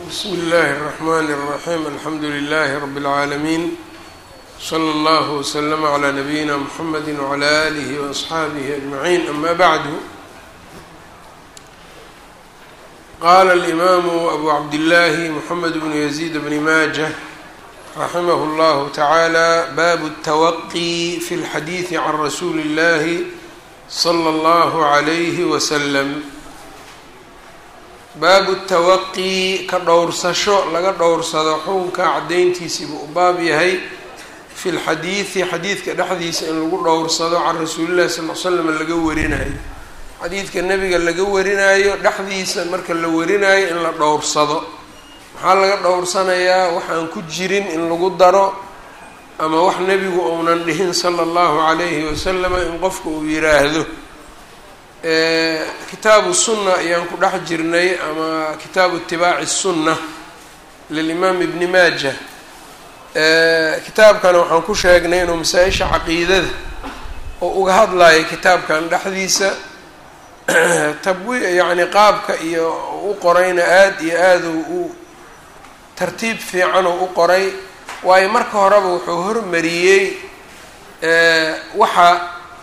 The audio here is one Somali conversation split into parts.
bsmi اllahi الرحmn الرaxيm alxamdu لlh rb العaalمين slى اllه وslm عlى نabiyina mxamedi وعlى آlih وأصxaabih أجmaعin ama bعdu qala الإmam abu cabdالlahi mxamed bn yزيd bn majة raximah اllah taعalى bab التwaqi fi اlxadiiثi can rasuuli اllahi slى اllah عlyh wslm baabu tawaqi ka dhowrsasho laga dhowrsado xukunka caddayntiisiibuu u baab yahay fi lxadiidi xadiidka dhexdiisa in lagu dhowrsado can rasuulillahi sal l slam laga warinayo xadiidka nebiga laga warinaayo dhexdiisa marka la warinayo in la dhowrsado maxaa laga dhowrsanayaa waxaan ku jirin in lagu daro ama wax nebigu uunan dhihin sala allahu calayhi wasalama in qofka uu yiraahdo kitaabu sunna ayaan ku dhex jirnay ama kitaabu itibaaci sunna lilimaam ibni maaja kitaabkana waxaan ku sheegnay inuu masaa-isha caqiidada oo uga hadlayo kitaabkan dhexdiisa tabwi yacni qaabka iyo u qorayna aada iyo aada u tartiib fiicanoo u qoray waayo marka horeba wuxuu hormariyey waxa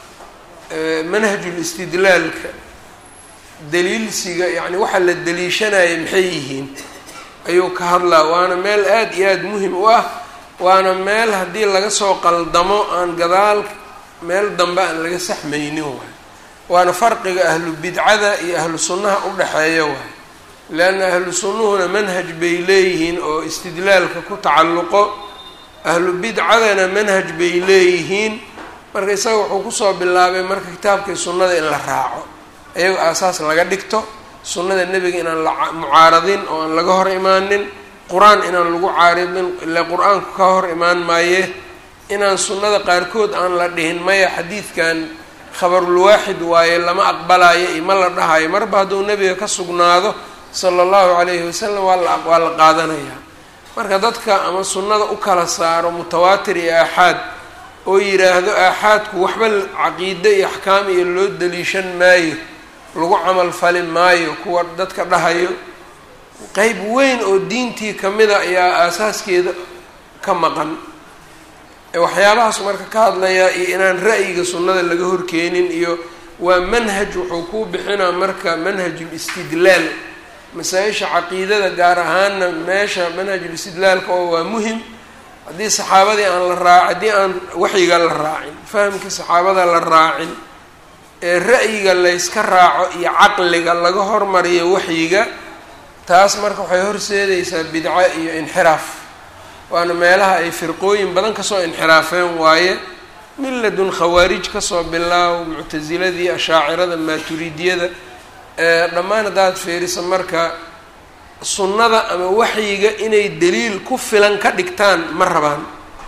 manhajul istidlaalka daliilsiga yacni waxa la daliishanaya maxay yihiin ayuu ka hadlaa waana meel aada iyo aada muhim u ah waana meel haddii laga soo qaldamo aan gadaal meel dambe aan laga saxmaynin waay waana farqiga ahlu bidcada iyo ahlu sunnaha u dhexeeya waay leanna ahlu sunnuhuna manhaj bay leeyihiin oo istidlaalka ku tacalluqo ahlu bidcadana manhaj bay leeyihiin marka isaga wuxuu kusoo bilaabay marka kitaabkii sunnada in la raaco iyago aasaas laga dhigto sunnada nebiga inaan la mucaaradin oo aan laga hor imaanin qur-aan inaan lagu caaridin ile qur-aanku ka hor imaan maaye inaan sunnada qaarkood aan la dhihin maya xadiidkan khabarulwaaxid waaye lama aqbalayo iyo ma la dhahayo marba hadduu nebiga ka sugnaado sala allahu calayhi wasalam waa la waa la qaadanayaa marka dadka ama sunnada u kala saaro mutawaatir iyo aaxaad oo yidhaahdo aaxaadku waxba caqiide iyo axkaam iyo loo daliishan maayo lagu camal fali maayo kuwa dadka dhahayo qeyb weyn oo diintii kamida ayaa aasaaskeeda ka maqan waxyaabahaas marka ka hadlayaa iyo inaan ra'yiga sunnada laga horkeenin iyo waa manhaj wuxuu kuu bixinaa marka manhajul istidlaal masaa-isha caqiidada gaar ahaana meesha manhajul istidlaalka oo waa muhim haddii saxaabadii aan la raac haddii aan waxyiga la raacin fahamkii saxaabada la raacin ee ra'yiga layska raaco iyo caqliga laga hormariyo waxyiga taas marka waxay horseedaysaa bidco iyo inxiraaf waana meelaha ay firqooyin badan kasoo inxiraafeen waaye miladun khawaarij kasoo bilaaw muctasiladii ashaacirada maaturidiyada dhammaan haddaad fiiriso marka sunnada ama waxyiga inay daliil ku filan ka dhigtaan ma rabaan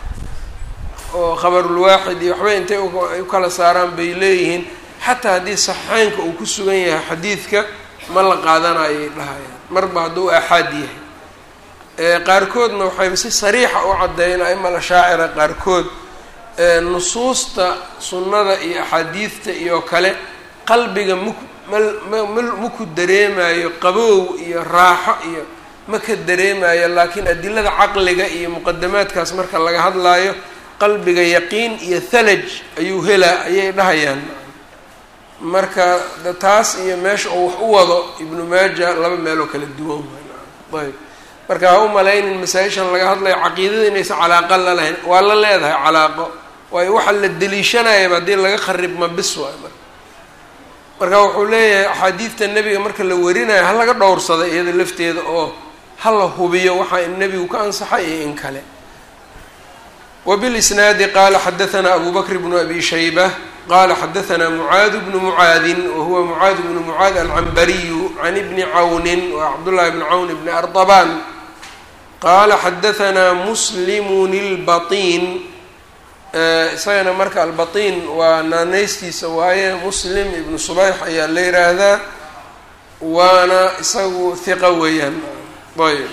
oo khabarulwaaxid iyo waxba intay u kala saaraan bay leeyihiin xataa haddii saxiixeynka uu ku sugan yahay xadiidka ma la qaadanayoay dhahayaan marba hadduu aaxaad yahay qaarkoodna waxay si sariixa u caddeeyeen aima ashaacira qaarkood nusuusta sunnada iyo axaadiidta iyo kale qalbiga muk maku dareemayo qaboow iyo raaxo iyo ma ka dareemayo laakiin adilada caqliga iyo muqadamaadkaas marka laga hadlaayo qalbiga yaqiin iyo thalaj ayuu helaa ayay dhahayaan marka taas iyo meesha oo wax u wado ibnu maaja laba meeloo kala duwan ayb marka ha u malaynin masaa-ishan laga hadlayo caqiidada inaysan calaaqa la lahayn waa la leedahay calaaqo waayo waxa la deliishanayaba haddii laga kharibma bis waay marka marka wuxuu leeyahay axaadiidta nebiga marka la warinayo ha laga dhowrsada iyada lafteeda oo ha la hubiyo waxaa in nebigu ka ansaxay iyo in kale wbilisnaadi qaala xadaanaa abu bakr bnu abi shayba qala xadaanaa mucaad bnu mucaadin wahuwa mucaad bnu mucaad alcambariyu can ibni cawnin wa cabdullahi bni cawn bni ardabaan qaala xadaanaa muslimun ilbatiin isagana marka albatiin waa naaneystiisa waaye muslim ibnu subayx ayaa la yiraahdaa waana isagu hiqa weeyaan ayb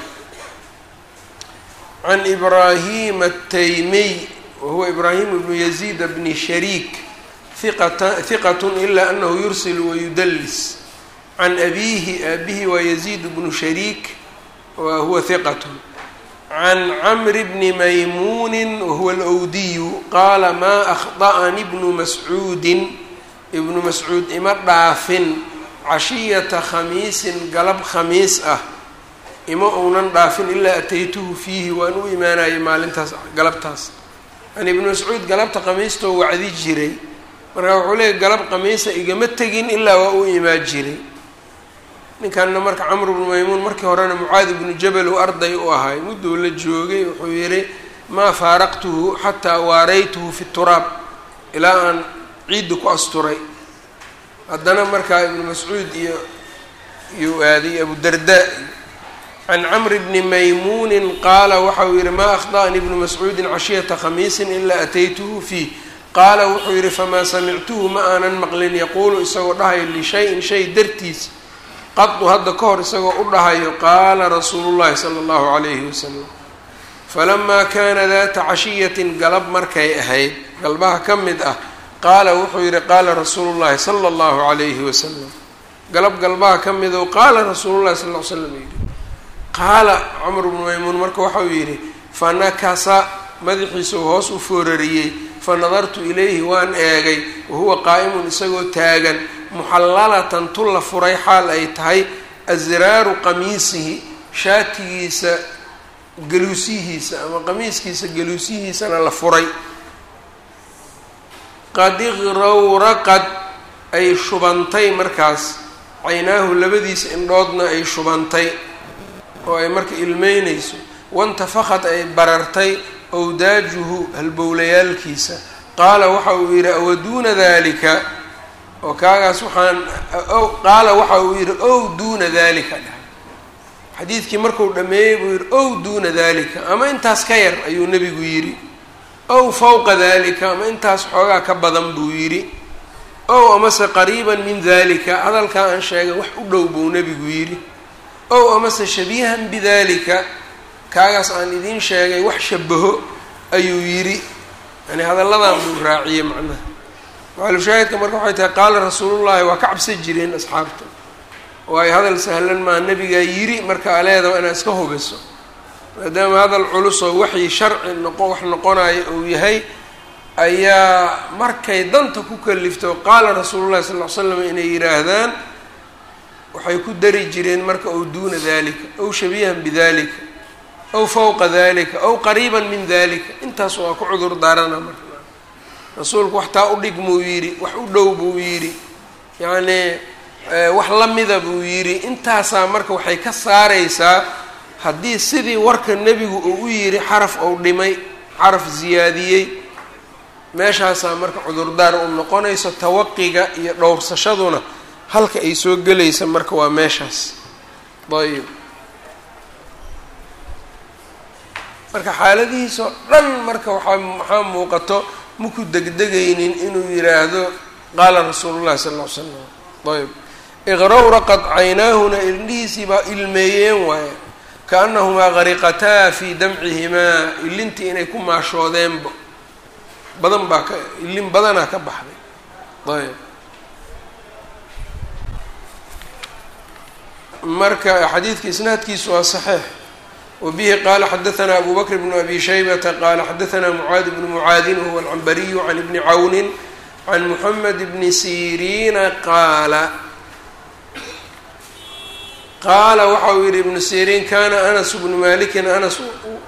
can ibraahim ataymiy wahuwa ibraahim ibnu yaziid bni shariik iqata hiqat ila anahu yursil wayudallis can abiihi aabihi waa yaziid bnu shariik wa huwa hiqat can camri bni maymuuni wahuwa alwdiyu qaala maa akhda'ani bnu mascuudin ibnu mascuud ima dhaafin cashiyata khamiisin galab khamiis ah ima uunan dhaafin ilaa ataytuhu fiihi waan u imaanayay maalintaas galabtaas yani ibnu mascuud galabta khamiistoo wacdi jiray markaa wuxuu leeyay galab khamiisa igama tegin ilaa waa u imaan jiray ninkanna marka camr bnu maymuun markii horena mucaadi bnu jabal uu arday u ahay mudduu la joogay wuxuu yihi maa faaraqtuhu xataa waaraytuhu fi turaab ilaa aan ciidda ku asturay haddana markaa ibnu mascuud iyo iyuu aaday abudarda can camri bni maymuunin qaala waxa uu yihi maa akhda'nii ibnu mascuudin cashiyata khamiisin ilaa ataytuhu fiih qaala wuxuu yihi famaa samictuhu ma aanan maqlin yaquulu isagoo dhahayo lishayin shay dartiis qadu hadda ka hor isagoo u dhahayo qaala rasuulu llahi sala allahu calayhi wasalam falamaa kaana daata cashiyatin galab markay ahayd galbaha ka mid ah qaala wuxuu yihi qaala rasuulu llahi sala allahu calayhi wasalam galab galbaha ka mido qaala rasuulu llahi sal l l slam yidhi qaala camr bnu maymuun marka waxauu yidhi fanakasa madaxiisuu hoos u foorariyey fanadartu ilayhi waan eegay wahuwa qaa'imun isagoo taagan muxallalatan tu la furay xaal ay tahay asraaru qamiisihi shaatigiisa galuusihiisa ama qamiiskiisa galuusihiisana la furay qad iqrawraqad ay shubantay markaas caynaahu labadiisa indhoodna ay shubantay oo ay marka ilmeynayso wantafaqad ay barartay owdaajuhu halbowlayaalkiisa qaala waxa uu yidhi awaduuna dalika oo kaagaas waxaan qaala waxa uu yidhi ow duuna dalika dhahay xadiidkii marku dhameeyey buu yidhi ow duuna dalika ama intaas ka yar ayuu nebigu yidhi ow fawqa dalika ama intaas xoogaa ka badan buu yidhi ow amase qariiban min dalika hadalkaa aan sheegay wax u dhow buu nebigu yidhi ow amase shabiihan bidalika kaagaas aan idiin sheegay wax shabaho ayuu yidhi yani hadalladan buu raaciyey macnaha macalushaahidka marka waxay tahay qaala rasuulullahi waa ka cabsan jireen asxaabta waayo hadal sahlan maa nebigaa yiri marka aleedaba inaad iska hubiso maadaama hadal culus oo waxii sharci noqo wax noqonayo uu yahay ayaa markay danta ku kalifto qaala rasuulullahi sal ll ly slam inay yidhaahdaan waxay ku dari jireen marka ow duuna dalika ow shabiihan bidalika ow fawqa dalika ow qariiban min dalika intaas waa ku cudur daarana marka rasuulku wax taa u dhig muu yidhi wax u dhow buu yidhi yacnii wax lamida buu yidhi intaasaa marka waxay ka saaraysaa haddii sidii warka nebigu uu u yidhi xaraf ou dhimay xaraf ziyaadiyey meeshaasaa marka cudurdaar u noqonayso tawaqiga iyo dhowrsashaduna halka ay soo gelaysa marka waa meeshaas ayb marka xaaladihiisoo dhan marka waaa waxaa muuqato maku degdegaynin inuu yidhaahdo qaala rasuulu llahi sala ll ly slam ayb iqrawraqad caynaahuna indhihiisii baa ilmeeyeen waaye kaanahumaa gariqataa fii damcihimaa ilintii inay ku maashoodeenba badan baa ka ilin badanaa ka baxday ayb marka xadiidka isnaadkiisu waa saxiix wbihi qala xadaثna abu bakr bn abi shaybata qala xadaثna mucaad bnu mucaadin wahuwa alcambariyu can ibni cawni can muxamed bni siriina qaala qaala waxa uu yihi ibnu siriin kana anas bnu malikin anas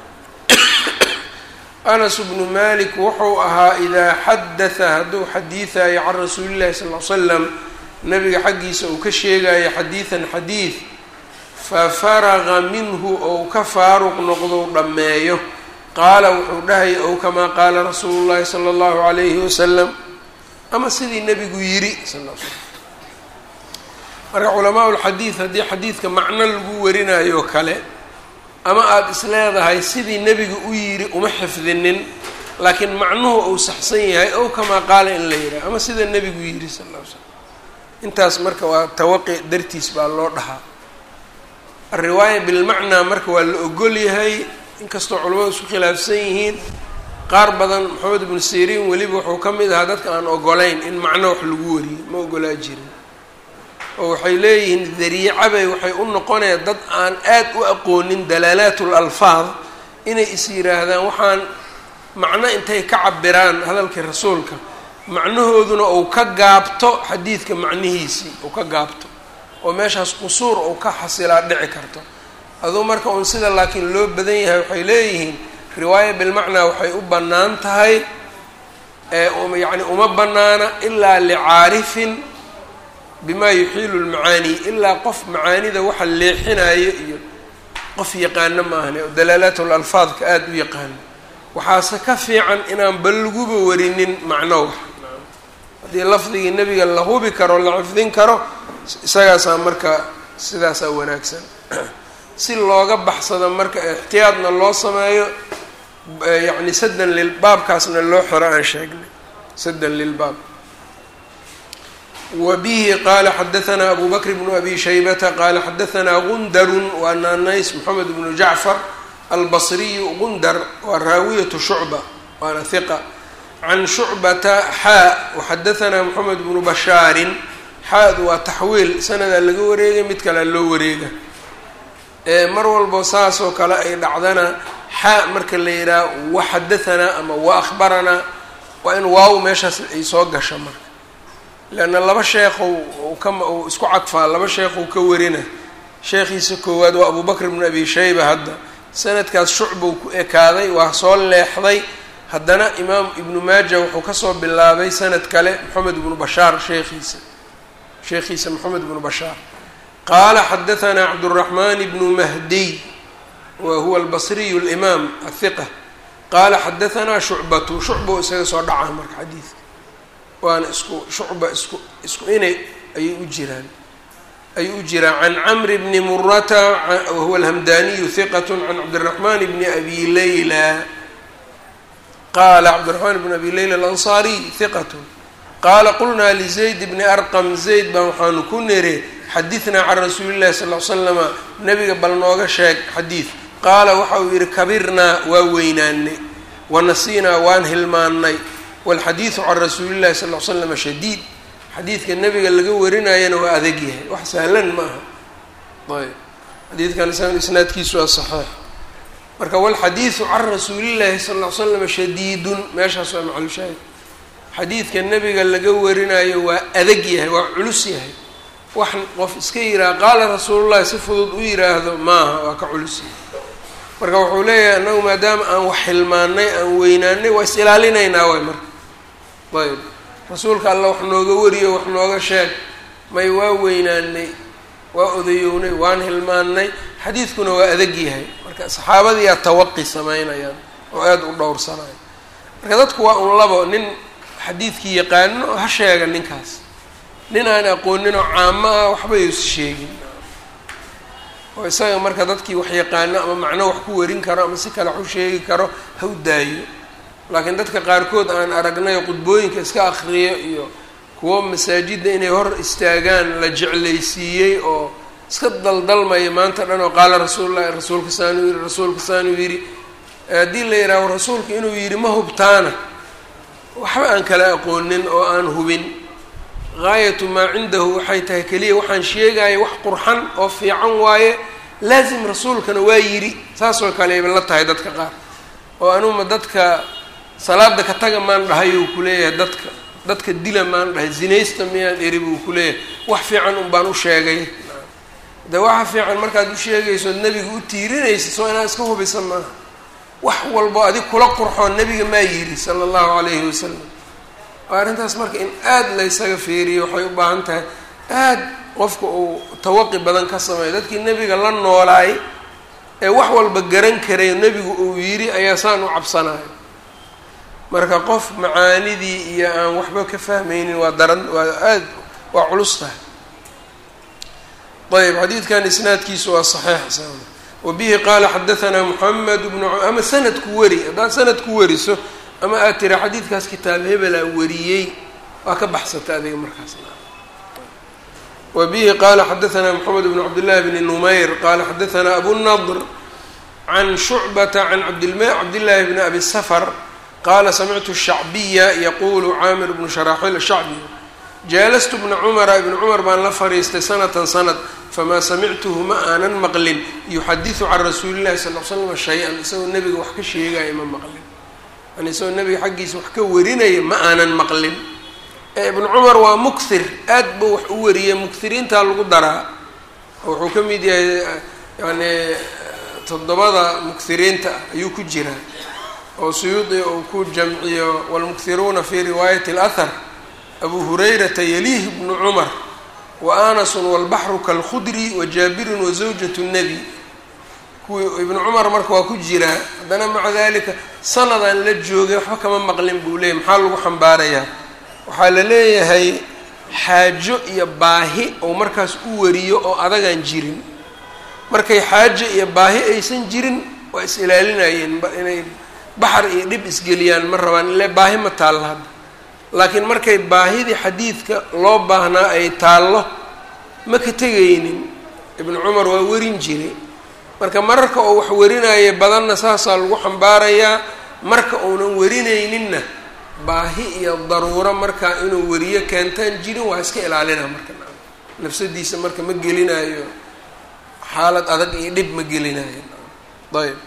anas bnu malik wuxuu ahaa idaa xadaثa hadduu xadiiثayo can rasuuli اllahi sal ly slam nabiga xaggiisa uu ka sheegayo xadiiثan xadiiث fafaraqa minhu ou ka faaruq noqdou dhammeeyo qaala wuxuu dhahaya ow kamaa qaala rasuulu llahi sala allahu calayhi wasalam ama sidii nebigu yidhi sal l slam marka culamaa lxadiid haddii xadiidka macno lagu warinayo kale ama aada is leedahay sidii nebiga u yidhi uma xifdinin laakiin macnuhu uu saxsan yahay ow kamaa qaala in la yidhaha ama sida nebigu yidhi sal l slam intaas marka waa tawaqi dartiis baa loo dhahaa alriwaaya bilmacnaa marka waa la ogol yahay inkastoo culamadu isku khilaafsan yihiin qaar badan maxamed ibnu siriin weliba wuxuu ka mid ahaa dadka aan ogolayn in macno wax lagu wariyo ma ogolaa jirin oo waxay leeyihiin dariicabay waxay u noqonayaan dad aan aad u aqoonin dalaalaat lalfaad inay is yidhaahdaan waxaan macno intay ka cabiraan hadalkii rasuulka macnahooduna uu ka gaabto xadiidka macnihiisii uu ka gaabto oo meeshaas qusuur uu ka xasilaa dhici karto aduu marka uun sida laakiin loo badan yahay waxay leeyihiin riwaaya bilmacnaa waxay u bannaan tahay yacni uma bannaana ilaa licaarifin bimaa yuxiilu lmacaani ilaa qof macaanida waxa leexinayo iyo qof yaqaano maahane oo dalaalaat lalfaadka aada u yaqaano waxaase ka fiican inaan bal laguba warinin macno wax haddii lafdigii nebiga la hubi karo la xifdin karo isagaasaa marka sidaasaa wanaagsan si looga baxsado marka ixtiyaadna loo sameeyo yacni sadan lil baabkaasna loo xiro aan sheegnay sadan lilbaab wa bihi qaala xadahanaa abu bakr bnu abi shaybata qaala xadahanaa gundarun waa naanays moxamed bnu jacfar albasriyu gundar waa raawiyatu shucba waana hiqa can shucbata xaa waxadahanaa moxamed bnu bashaarin xaadu waa taxwiil sanadaa laga wareegay mid kalea loo wareega mar walbo saasoo kale ay dhacdana xaa marka la yidhaha waxadahanaa ama wa akhbaranaa waa in waaw meeshaas ay soo gasho marka leanna laba sheekhow kama uu isku cadfaa laba sheekhou ka warina sheekhiisa koowaad waa abu bakr bnu abi shayba hadda sanadkaas shucbuu ku ekaaday waa soo leexday haddana imaam ibnu maaja wuxuu kasoo bilaabay sanad kale moxamed ibnu bashaar sheekhiisa sheekhiisa moxamed ibnu bashaar qaala xadahanaa cabduraxmaan ibnu mahdiy wa huwa albasriyu alimaam athiqa qaala xadahanaa shucbatu shucbuu isaga soo dhacaa marka xadiidka waana isku shucba isku isku inay ayay u jiraan ayuu u jiraan can camri bni murata wahuwa alhamdaniyu hiqat can cabdiraxmaan bni abi layla qaala cabdiraxmaan bni abi layla alansaariy hiqat qaala qulnaa lizayd bni arqam zayd baan waxaanu ku niri xadidnaa can rasuuli llahi sal l slama nabiga bal nooga sheeg xadiid qaala waxa uu yidhi kabirnaa waa weynaanay wanasiinaa waan hilmaannay walxadiidu can rasuuli llahi sal l slama shadiid xadiidka nabiga laga warinayana waa adag yahay wax sahlan ma aha ayb xadiidkan isaga isnaadkiisu waa saxiix marka walxadiidu can rasuulillahi sal l slama shadiidun meeshaas waa maclushaahid xadiidka nabiga laga warinayo waa adag yahay waa culus yahay wax qof iska yidhaha qaala rasuulullahi si fudud u yiraahdo maaha waa ka culus yahay marka wuxuu leeyahay annagu maadaama aan wax xilmaanay aan weynaanay waa is ilaalinaynaa way marka ayb rasuulka alla wax nooga wariyo wax nooga sheeg may waa weynaanay waa odayownay waan hilmaanay xadiidkuna waa adag yahay marka saxaabadiyaa tawaqi sameynayaan oo aada u dhowrsanayo marka dadku waa un labo nin xadiidkii yaqaano ha sheega ninkaas nin aan aqooninoo caamo ah waxba yuusa sheegin oo isaga marka dadkii wax yaqaano ama macno wax ku warin karo ama si kale wax u sheegi karo ha u daayo laakiin dadka qaarkood aan aragnay qudbooyinka iska akriyo iyo kuwo masaajidda inay hor istaagaan la jeclaysiiyey oo iska daldalmaya maanta dhan oo qaala rasuulullahi rasuulka saanuu yidhi rasuulka saanuu yidhi haddii la yidhaaho rasuulka inuu yidhi ma hubtaana waxba aan kala aqoonin oo aan hubin gaayatu maa cindahu waxay tahay keliya waxaan sheegaya wax qurxan oo fiican waaye laasim rasuulkana waa yidhi saasoo kale ayba la tahay dadka qaar oo anuma dadka salaada ka taga maan dhahay uu kuleeyahay dadka dadka dila maan dhahay zinaysta miyaan eri buu kuleeyahay wax fiican un baan u sheegay de waxa fiican markaad u sheegayso od nebiga u tiirinaysa soo inaad iska hubisa maaha wax walbo adig kula qurxoon nebiga maa yidhi sala allahu calayhi wasalam arrintaas marka in aada laysaga feeriyo waxay u baahan tahay aada qofka uu tawaqi badan ka sameeyo dadkii nebiga la noolaay ee wax walba garan karay nebigu uu yidhi ayaa saan u cabsanayo marka qof macaanidii iyo aan waxba ka fahmaynin waa daran waa aada waa culus tahay ayb xadiidkan isnaadkiisu waa saxiix wa bihi qaala xadahanaa moxamed bnu ama sanadku weri haddaad sanadku weriso ama aad tira xadiidkaas kitaab hebelaa wariyey waa ka baxsata adiga markaas wa bihi qaala xadahanaa moxamed bn cabdillahi bni numayr qaala xadahanaa abunadr can shucbata can cabdillaahi bni abi safar qaala samictu shacbiya yaqulu caamir bnu sharaaxiil shacbi jaalastu bna cumara ibna cumar baan la fariistay sanatan sanad famaa samictuhu ma aanan maqlin yuxadisu can rasuuli llahi sal l slam shay-an isagoo nebiga wax ka sheegaya ma maqlin yani isagoo nebiga xaggiisa wax ka warinaya ma aanan maqlin ibnu cumar waa mukthir aad buu wax u wariyay mukthiriintaa lagu daraa wuxuu ka mid yahay yani toddobada mukthiriinta ah ayuu ku jiraa oo suyuudi uu ku jamciyo wاlmukhiruuna fi riwaayati اlahar abu hurayrata yaliih bnu cumar wa anasun wاlbaxru kalkhudri wa jaabirun wa zawjat الnebi kuwii ibnu cumar marka waa ku jiraa haddana maca dalika sanadaan la joogay waxba kama maqlin buu leeyay maxaa lagu xambaarayaa waxaa la leeyahay xaajo iyo baahi oo markaas u wariyo oo adagaan jirin markay xaajo iyo baahi aysan jirin waa is ilaalinayeen inay baxar iyo dhib isgeliyaan ma rabaan ile baahi ma taallo hadda laakiin markay baahidii xadiidka loo baahnaa ay taallo ma ka tegaynin ibnu cumar waa warin jiray marka mararka oo wax warinaya badanna saasaa lagu xambaarayaa marka uunan warinayninna baahi iyo daruuro markaa inuu wariyo keentaan jirin waa iska ilaalina marka nafsadiisa marka ma gelinayo xaalad adag iyo dhib ma gelinayo ayb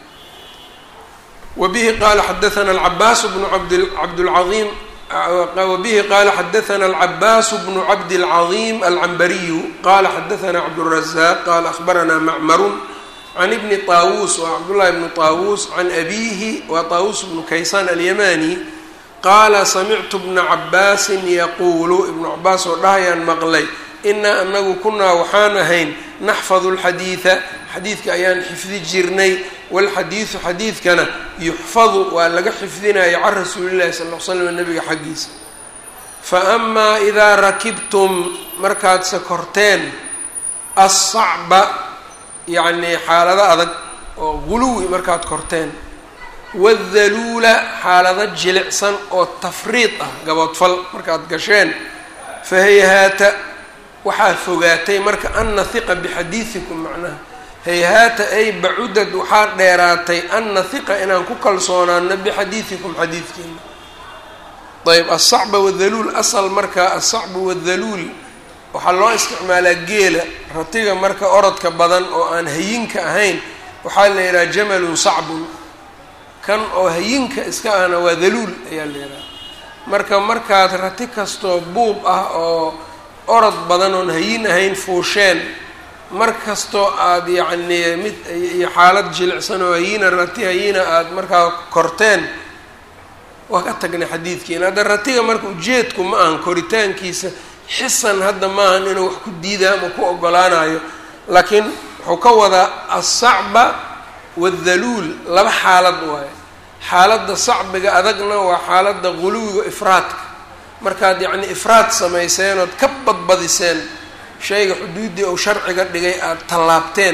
wabihi qaala xadaana alcabaas bnu abd cabdlcaiim wabihi qaala xadaana alcabaas bnu cabdilcaظiim alcambariyu qala xadaana cabdالrazaq qala ahbarana macmarun can ibni طaawuus wa cabdullahi bnu طaawuus can abihi wa طaawuus bnu kaysaan alyamani qaala samictu bna cabaasin yaquulu ibnu cabaas oo dhahayaan maqlay inaa anagu kunaa waxaan ahayn naxfadu lxadiida xadiidka ayaan xifdi jirnay walxadiidu xadiidkana yuxfadu waa laga xifdinaya can rasuulillahi sal l slam nabiga xaggiisa fa amaa idaa rakibtum markaad sakorteen assacba yacnii xaalado adag oo guluwi markaad korteen wadaluula xaalado jilicsan oo tafriid ah gaboodfal markaad gasheen fahayhaata waxaa fogaatay marka an nahiqa bixadiidikum macnaha hayhaata ay bacudad waxaa dheeraatay an nahiqa inaan ku kalsoonaano bixadiidikum xadiidkiina ayb asacba wadaluul asal marka asacbu wadaluul waxaa loo isticmaalaa geela ratiga marka orodka badan oo aan hayinka ahayn waxaa la yidhaha jamalun sacbun kan oo hayinka iska ahna waa daluul ayaa la yidhaha marka markaad rati kastoo buub ah oo orod badan oon hayin ahayn fuusheen mar kastoo aada yacnii mid iyo xaalad jilicsan oo hayina rati hayina aada markaa korteen waa ka tagnay xadiidkiina hadda ratiga marka ujeedku ma ahan koritaankiisa xisan hadda maahan inuu wax ku diidaa ama ku ogolaanayo laakiin wuxuu ka wadaa asacba wadaluul laba xaalad waayo xaaladda sacbiga adagna waa xaaladda guluwiga ifraadka markaad yacni ifraad samayseen ood ka badbadiseen shayga xuduuddii ou sharciga dhigay aada tallaabteen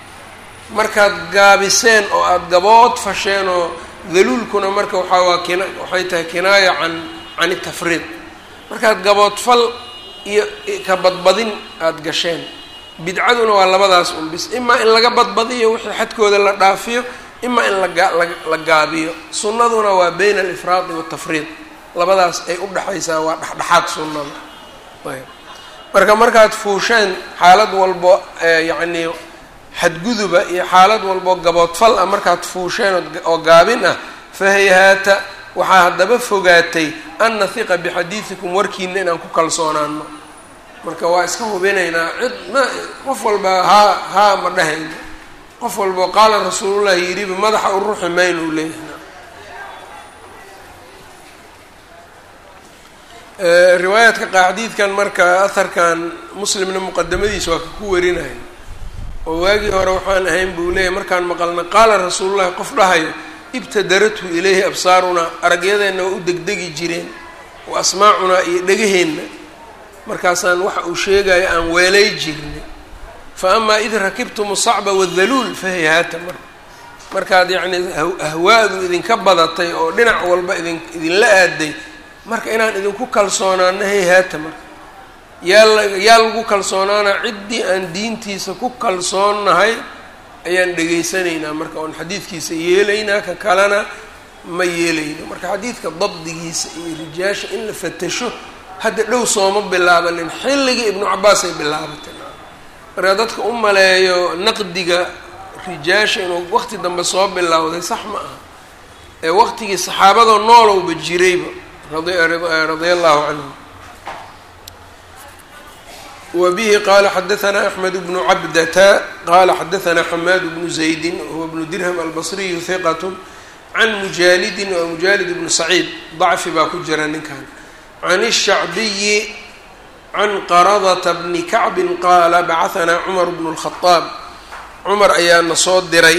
markaad gaabiseen oo aada gabood fasheen oo daluulkuna marka waxaa waa kina waxay tahay kinaaya can can itafriid markaad gaboodfal iyo ka badbadin aada gasheen bidcaduna waa labadaas un bis imaa in laga badbadiyo wixii xadkooda la dhaafiyo imaa in laga la gaabiyo sunnaduna waa bayna alifraadi waatafriid labadaas ay u dhexaysaa waa dhexdhexaad sunnada ayb marka markaad fuusheen xaalad walbo yacnii xadguduba iyo xaalad walbo gaboodfal ah markaad fuusheen oo gaabin ah fahayhaata waxaa haddaba fogaatay an nahiqa bixadiidikum warkiina inaan ku kalsoonaano marka waa iska hubinaynaa cid ma qof walba haa haa ma dhahayno qof walbo qaala rasuulullahi yidhiba madaxa u ruxi mayno u leeyahay riwaayaadka qaxdiidkan marka aharkan muslimna muqadamadiisa waa ka ku warinaya oo waagii hore waxaan ahayn buu leeyahy markaan maqalna qaala rasuulullahi qof dhahayo ibtadarathu ilayhi absaarunaa aragyadeenna waa u degdegi jireen wa asmaacunaa iyo dhegaheenna markaasaan waxa uu sheegayo aan weelay jirnay fa amaa id rakibtum sacba wadaluul fahayhaata marka markaad yacnii ahwaadu idinka badatay oo dhinac walba idin idinla aaday marka inaan idinku kalsoonaano hayhaata marka yaa yaa lagu kalsoonaana ciddii aan diintiisa ku kalsoonnahay ayaan dhegaysanaynaa marka oon xadiidkiisa yeelaynaa ka kalena ma yeelayno marka xadiidka dabdigiisa iyo rijaasha in la fatasho hadda dhow sooma bilaabanin xilligii ibnu cabaas ay bilaabatay marka dadka u maleeyo naqdiga rijaasha inuu waqti dambe soo bilowday sax ma aha ee waqtigii saxaabadoo noolowba jirayba radia allahu canhu wa bihi qaala xadaanaa axmed bnu cabdata qaala xadaanaa xamaad bnu zaydin huwa bnu dirham albasriyu hiqat can mujaalidin waa mujaalid bnu saciid dacfi baa ku jira ninkan can الshacbiyi can qaradata bni kacbin qaala bacahanaa cumar bnu اlkhadaab cumar ayaana soo diray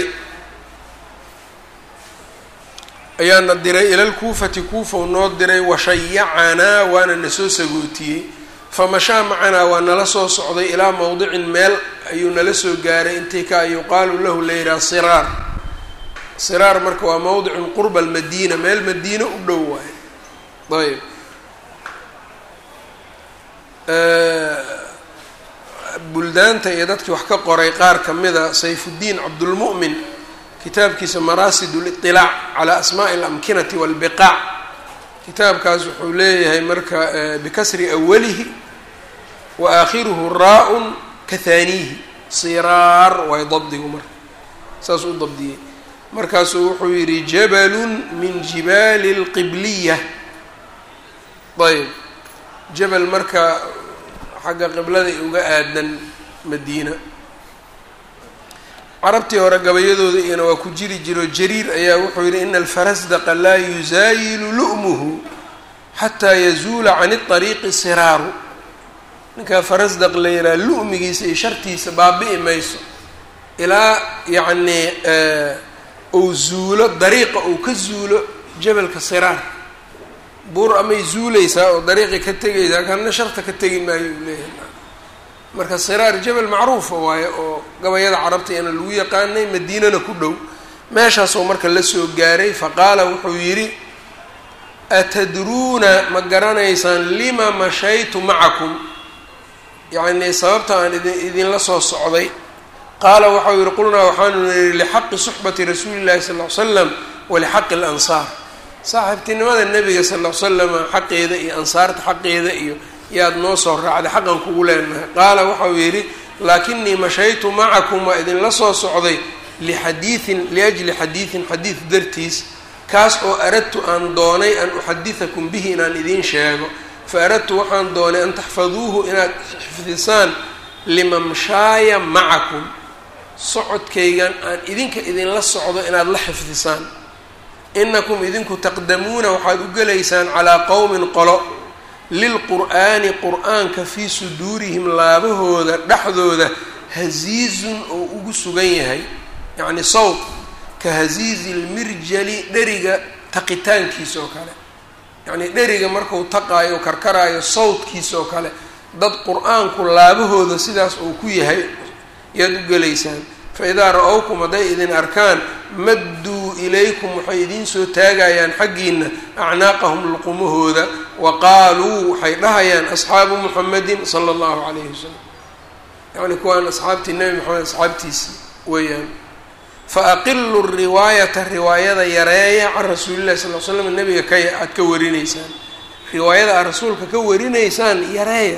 ayaana diray ila lkuufati kuufow noo diray washayacanaa waana na soo sagootiyey famashaa macanaa waa nala soo socday ilaa mowdicin meel ayuu nala soo gaaray intii ka yuqaalu lahu layidhaha siraar siraar marka waa mowdicun qurba almadiina meel madiina u dhow waayo ayb buldaanta iyo dadkii wax ka qoray qaar ka mida sayfuddiin cabdulmu'min kitaabkiisa maraasid liطilaac calaa asmaaءi اlamkinati wاlbiqaac kitaabkaas wuxuu leeyahay marka bikasri awalihi wa aakhiruhu raa-un kahaaniihi siraar waay dabdigu marka saas u dabdiyey markaasuu wuxuu yidhi jabalun min jibaali اlqibliya ayb jabal marka xagga qibladay uga aadan madiina carabtii hore gabayadooda iyana waa ku jiri jiro jariir ayaa wuxuu yidhi ina alfarasdaqa laa yusaayilu lu'muhu xataa yazuula can iطariiqi siraaru ninkaa farasdaq la yidhaha lu'migiisa iyo shartiisa baabi'i mayso ilaa yacnii uu zuulo dariiqa uu ka zuulo jabalka siraar buur amay zuuleysaa oo dariiqi ka tegaysaa kana sharta ka tegi maayo uu leeyahay marka siraar jabal macruufa waaye oo gabayada carabta ina lagu yaqaanay madiinana ku dhow meeshaasoo marka la soo gaaray faqaala wuxuu yidhi atadruuna ma garanaysaan lima mashaytu macakum yacnii sababta aan idin idinla soo socday qaala waxau yihi qulnaa waxaanu nihi lixaqi suxbati rasuuli llahi sal ll ly slam walixaqi alansaar saaxiibtinimada nebiga sal ll ly slama xaqeeda iyo ansaarta xaqeeda iyo yaad noo soo raacday xaqan kugu leenahay qaala waxau yidhi laakinii mashaytu macakum waa idinla soo socday lixadiidin liajli xadiidin xadiid dartiis kaas oo aradtu aan doonay an uxadidakum bihi inaan idiin sheego fa aradtu waxaan doonay an taxfaduuhu inaad xifdisaan limamshaaya macakum socodkaygan aan idinka idinla socdo inaad la xifdisaan inakum idinku taqdamuuna waxaad u gelaysaan calaa qowmin qolo lilqur'aani qur-aanka fii suduurihim laabahooda dhexdooda hasiizun oo ugu sugan yahay yacni sawt ka hasiizi lmirjali dheriga taqitaankiisa oo kale yacnii dheriga marku taqaayo karkaraayo sawtkiisa oo kale dad qur-aanku laabahooda sidaas uu ku yahay yaad u gelaysaan fa idaa ra-owkum hadday idin arkaan madduu ilaykum waxay idiin soo taagayaan xaggiina acnaaqahum luqumahooda wa qaaluu waxay dhahayaan asxaabu muxamedin sala allahu calayhi wasalam yacni kuwaan asxaabtii nebi moxamed asxaabtiisii weeyaan fa aqilu riwaayata riwaayada yareeya can rasuulillahi sal l slam nebiga ka aad ka warinaysaan riwaayada aad rasuulka ka warinaysaan yareeya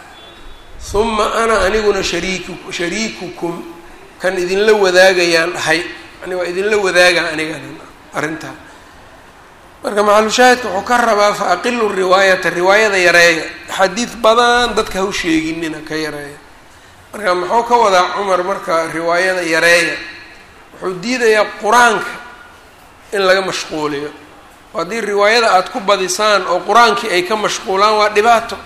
huma ana aniguna shariiku shariikukum kan idinla wadaagayaan dhahay yani waa idinla wadaaga anigana arrintaa marka maxalushaahidka wuxuu ka rabaa fa aqilu riwaayata riwaayada yareeya xadiid badan dadka ha u sheeginina ka yareeya marka muxuu ka wadaa cumar marka riwaayada yareeya wuxuu diidayaa qur-aanka in laga mashquuliyo haddii riwaayada aada ku badisaan oo qur-aankii ay ka mashquulaan waa dhibaato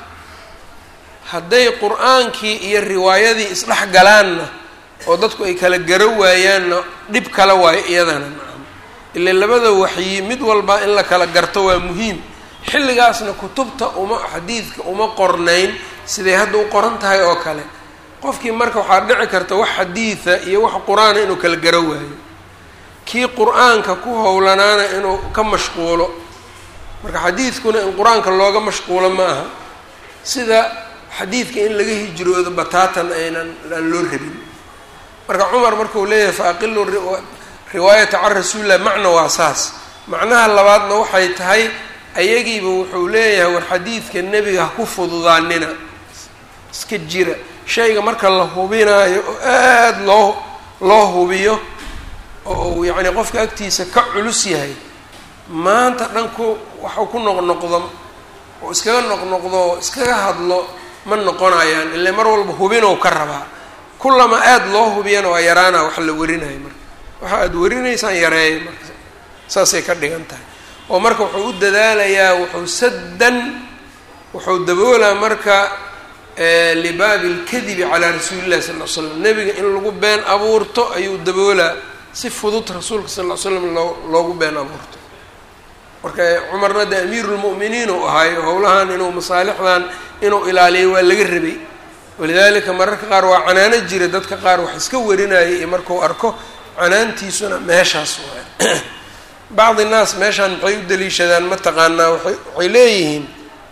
hadday qur-aankii iyo riwaayadii isdhex galaanna oo dadku ay kala garo waayaanna dhib kala waayo iyadana nacam ile labada waxyi mid walba in la kala garto waa muhiim xilligaasna kutubta uma xadiidka uma qornayn siday hadda u qoran tahay oo kale qofkii marka waxaa dhici karta wax xadiida iyo wax qur-aana inuu kala garo waayo kii qur-aanka ku howlanaana inuu ka mashquulo marka xadiidkuna in qur-aanka looga mashquulo ma aha sida xadiidka in laga hijroodo bataatan aynan aan loo rabin marka cumar markuu leeyahay fa aqilu riwaayata can rasuulillah macna waa saas macnaha labaadna waxay tahay ayagiiba wuxuu leeyahay war xadiidka nebiga ha ku fududaanina iska jira shayga marka la hubinaayo oo aada loo loo hubiyo oo uu yacni qofka agtiisa ka culus yahay maanta dhan ku waxuu ku noqnoqdo oo iskaga noqnoqdo oo iskaga hadlo ma noqonayaan ile mar walba hubinow ka rabaa kullama aada loo hubiyana waa yaraana wax la warinayo marka waxa aada warinaysaan yareeya marka saasay ka dhigan tahay oo marka wuxuu u dadaalayaa wuxuu saddan wuxuu daboolaa marka libaabi lkadibi calaa rasuuli illahi sal l slam nebiga in lagu been abuurto ayuu daboolaa si fudud rasuulka sal ll ly slam loo loogu been abuurto marka cumarna de amiirulmu'miniin uu ahaayo howlahan inuu masaalixdan inuu ilaaliyo waa laga rabay walidaalika mararka qaar waa canaano jira dadka qaar wax iska warinayay iyo markuu arko canaantiisuna meeshaas waay bacdi naas meeshaan maxay u daliishadaan mataqaanaa waay waxay leeyihiin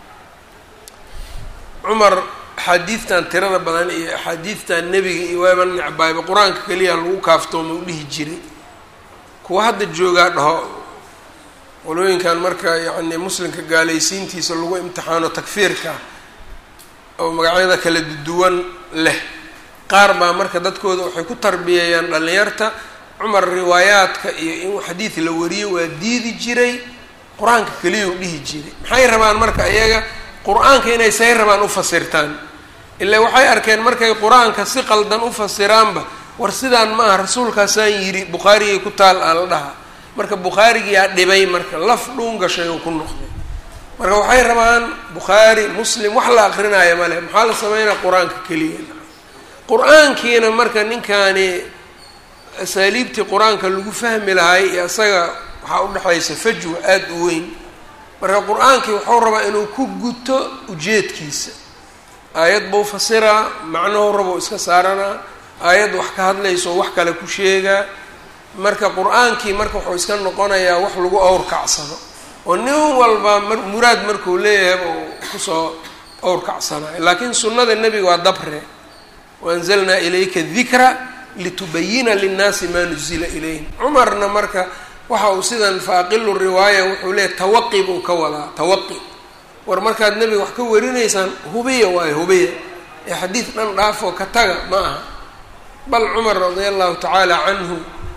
cumar axaadiidtan tirada badan iyo axaadiidtan nebiga iyo waaba necbaayba qur-aanka keliya lagu kaaftooma u dhihi jiray kuwa hadda joogaa dhaho qolooyinkan marka yacni muslimka gaalaysiintiisa lagu imtixaano takfiirka oo magacyada kala duwan leh qaar baa marka dadkooda waxay ku tarbiyeeyaan dhallinyarta cumar riwaayaadka iyo in xadiid la wariyo waa diidi jiray qur-aanka keliya u dhihi jiray maxay rabaan marka iyaga qur-aanka inay say rabaan u fasirtaan ilaa waxay arkeen markay qur-aanka si qaldan u fasiraanba war sidaan ma aha rasuulkaasaan yidhi bukhaarigay ku taal aa la dhaha marka bukhaarigiyaa dhibay marka laf dhuun gashay oo ku noqday marka waxay rabaan bukhaari muslim wax la akrinaayo male maxaa la sameynaya qur-aanka keliya qur-aankiina marka ninkaani asaaliibtii qur-aanka lagu fahmi lahay iyo isaga waxaa udhexaysa fajwa aada u weyn marka qur-aankii wuxuu rabaa inuu ku guto ujeedkiisa aayad buu fasiraa macnuhu rabo iska saaranaa aayad wax ka hadlayso wax kale ku sheegaa marka qur-aankii marka wuxuu iska noqonayaa wax lagu awrkacsado oo nin walba mar muraad markuu leeyahay uu kusoo awrkacsanayo laakiin sunnada nebiga waa dabre waanzalnaa ilayka dikra litubayina linnaasi maa nuzila ilayhim cumarna marka waxa uu sidan faaqilu riwaaya wuxuu leeyahy tawaqi buu ka wadaa tawaqi war markaad nebiga wax ka warinaysaan hubiya waayo hubiya ee xadiid dhan dhaafoo ka taga ma aha bal cumar radia allahu tacaala canhu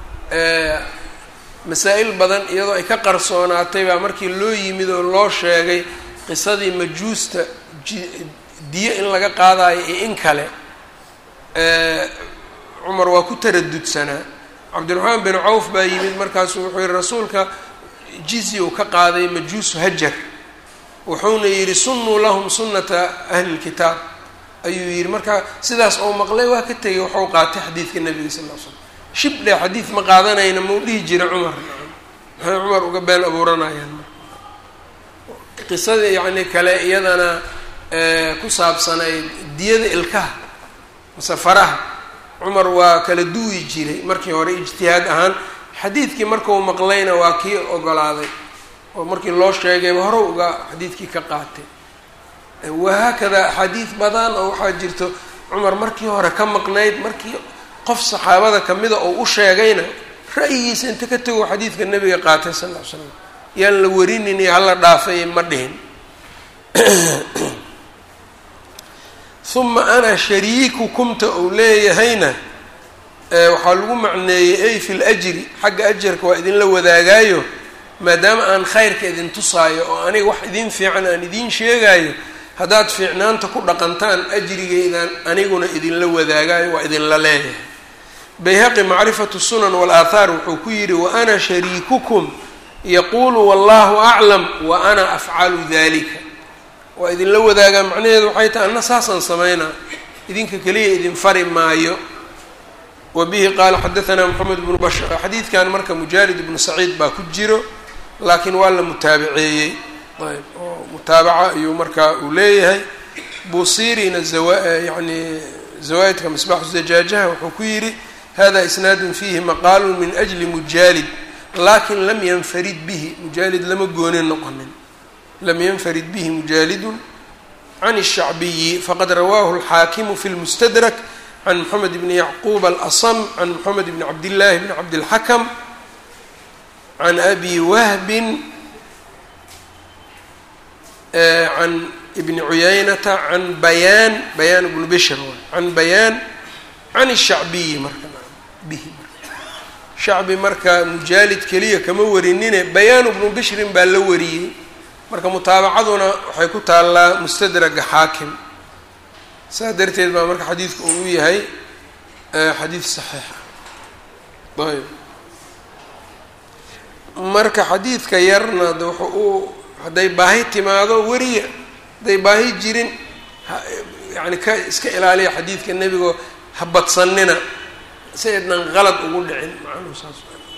masaa-il badan iyadoo ay ka qarsoonaatay baa markii loo yimid oo loo sheegay qisadii majuusta diyo in laga qaadayo iyo in kale cumar waa ku taradudsanaa cabdiraxmaan bin cawf baa yimid markaasuu wuxuu yihi rasuulka jizya uu ka qaaday majuusu hajar wuxuuna yidhi sunnuu lahum sunnata ahli lkitaab ayuu yidhi marka sidaas oo maqlay waa ka tegay waxuu qaatay xadiidka nebiga sal l slam shibdhe xadiid ma qaadanayna mau dhihi jira cumar maxay cumar uga been abuuranayaan qisada yacni kale iyadana ku saabsanayd diyada ilkaha mase faraha cumar waa kala duwi jiray markii hore ijtihaad ahaan xadiidkii markau maqlayna waa kii ogolaaday oo markii loo sheegayba hore uga xadiidkii ka qaatay wahaakada axaadiid badan oo waxaa jirto cumar markii hore ka maqnayd markii qof saxaabada kamida oo u sheegayna ra'yigiisa inta ka tago xadiidka nebiga qaatay sal ll ly slam yaan la warinin iyo hala dhaafay ma dhihin uma ana shariikukumta uu leeyahayna waxaa lagu macneeyey ay fi ljri xagga ajarka waa idinla wadaagaayo maadaama aan khayrka idin tusaayo oo aniga wax idin fiican aan idiin sheegaayo haddaad fiicnaanta ku dhaqantaan ajrigaydan aniguna idinla wadaagaayo waa idinla leeyahay bayhaqi macrifatu sunan walaathaar wuxuu ku yidhi wa ana shariikukum yaquulu wallahu aclam wa ana afcalu dalika waa idinla wadaagaa macnaheedu waxay tahay anna saasaan samaynaa idinka keliya idin fari maayo wa bihi qaala xadaanaa moxamed bnu bashar xadiidkan marka mujaalid ibnu saciid baa ku jiro laakiin waa la mutaabaceeyey ayb oo mutaabaca ayuu markaa uu leeyahay buusirina yani zawaaidka misbaaxu zajaajaha wuxuu ku yidhi hada isnaadun fiihi maqaalu min ajli mujaalid lakin lam yanfarid bihi mujaalid lama goonin noqonin lam yanfarid bihi mujaalidun can الshacbiyi faqad rawaahu اlxaakimu fi lmustadrak can moxamed bni yacquub alasm can moxamed bni cabdillaahi bni cabdilxakam can abi wahbin can ibni cuyaynata can bayaan bayaan ibnu bishr can bayaan can shacbiyi marka bihi shacbi marka mujaalid keliya kama warinine bayaan ibnu bishrin baa la wariyey marka mutaabacaduna waxay ku taallaa mustadraga xaakim saas darteed baa marka xadiidku uu yahay xadiid saxiixa ayb marka xadiidka yarna de wuxu uu hadday baahi timaado weriya hadday baahi jirin yani ka iska ilaaliya xadiidka nebigo ha badsanina si aydnan qalad ugu dhicin macnuhu saas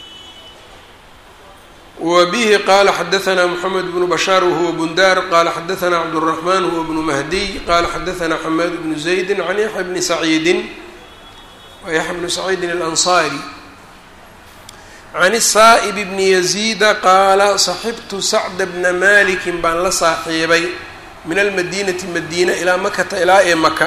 wa bihi qala xadaثna mxamed bnu bashaar wahuwa bundar qala xadaثna cabdالرaحman huwa bnu mahdiy qala xadaثna xamaad bnu زaydi can yaxya bni saciidin wa yaxya bnu saciidin اlanصari can الsaaئb bni yaziida qaala saxibtu sacda bna maliki baan la saaxiibay min almadinati madiina ilaa makata ilaa ee maka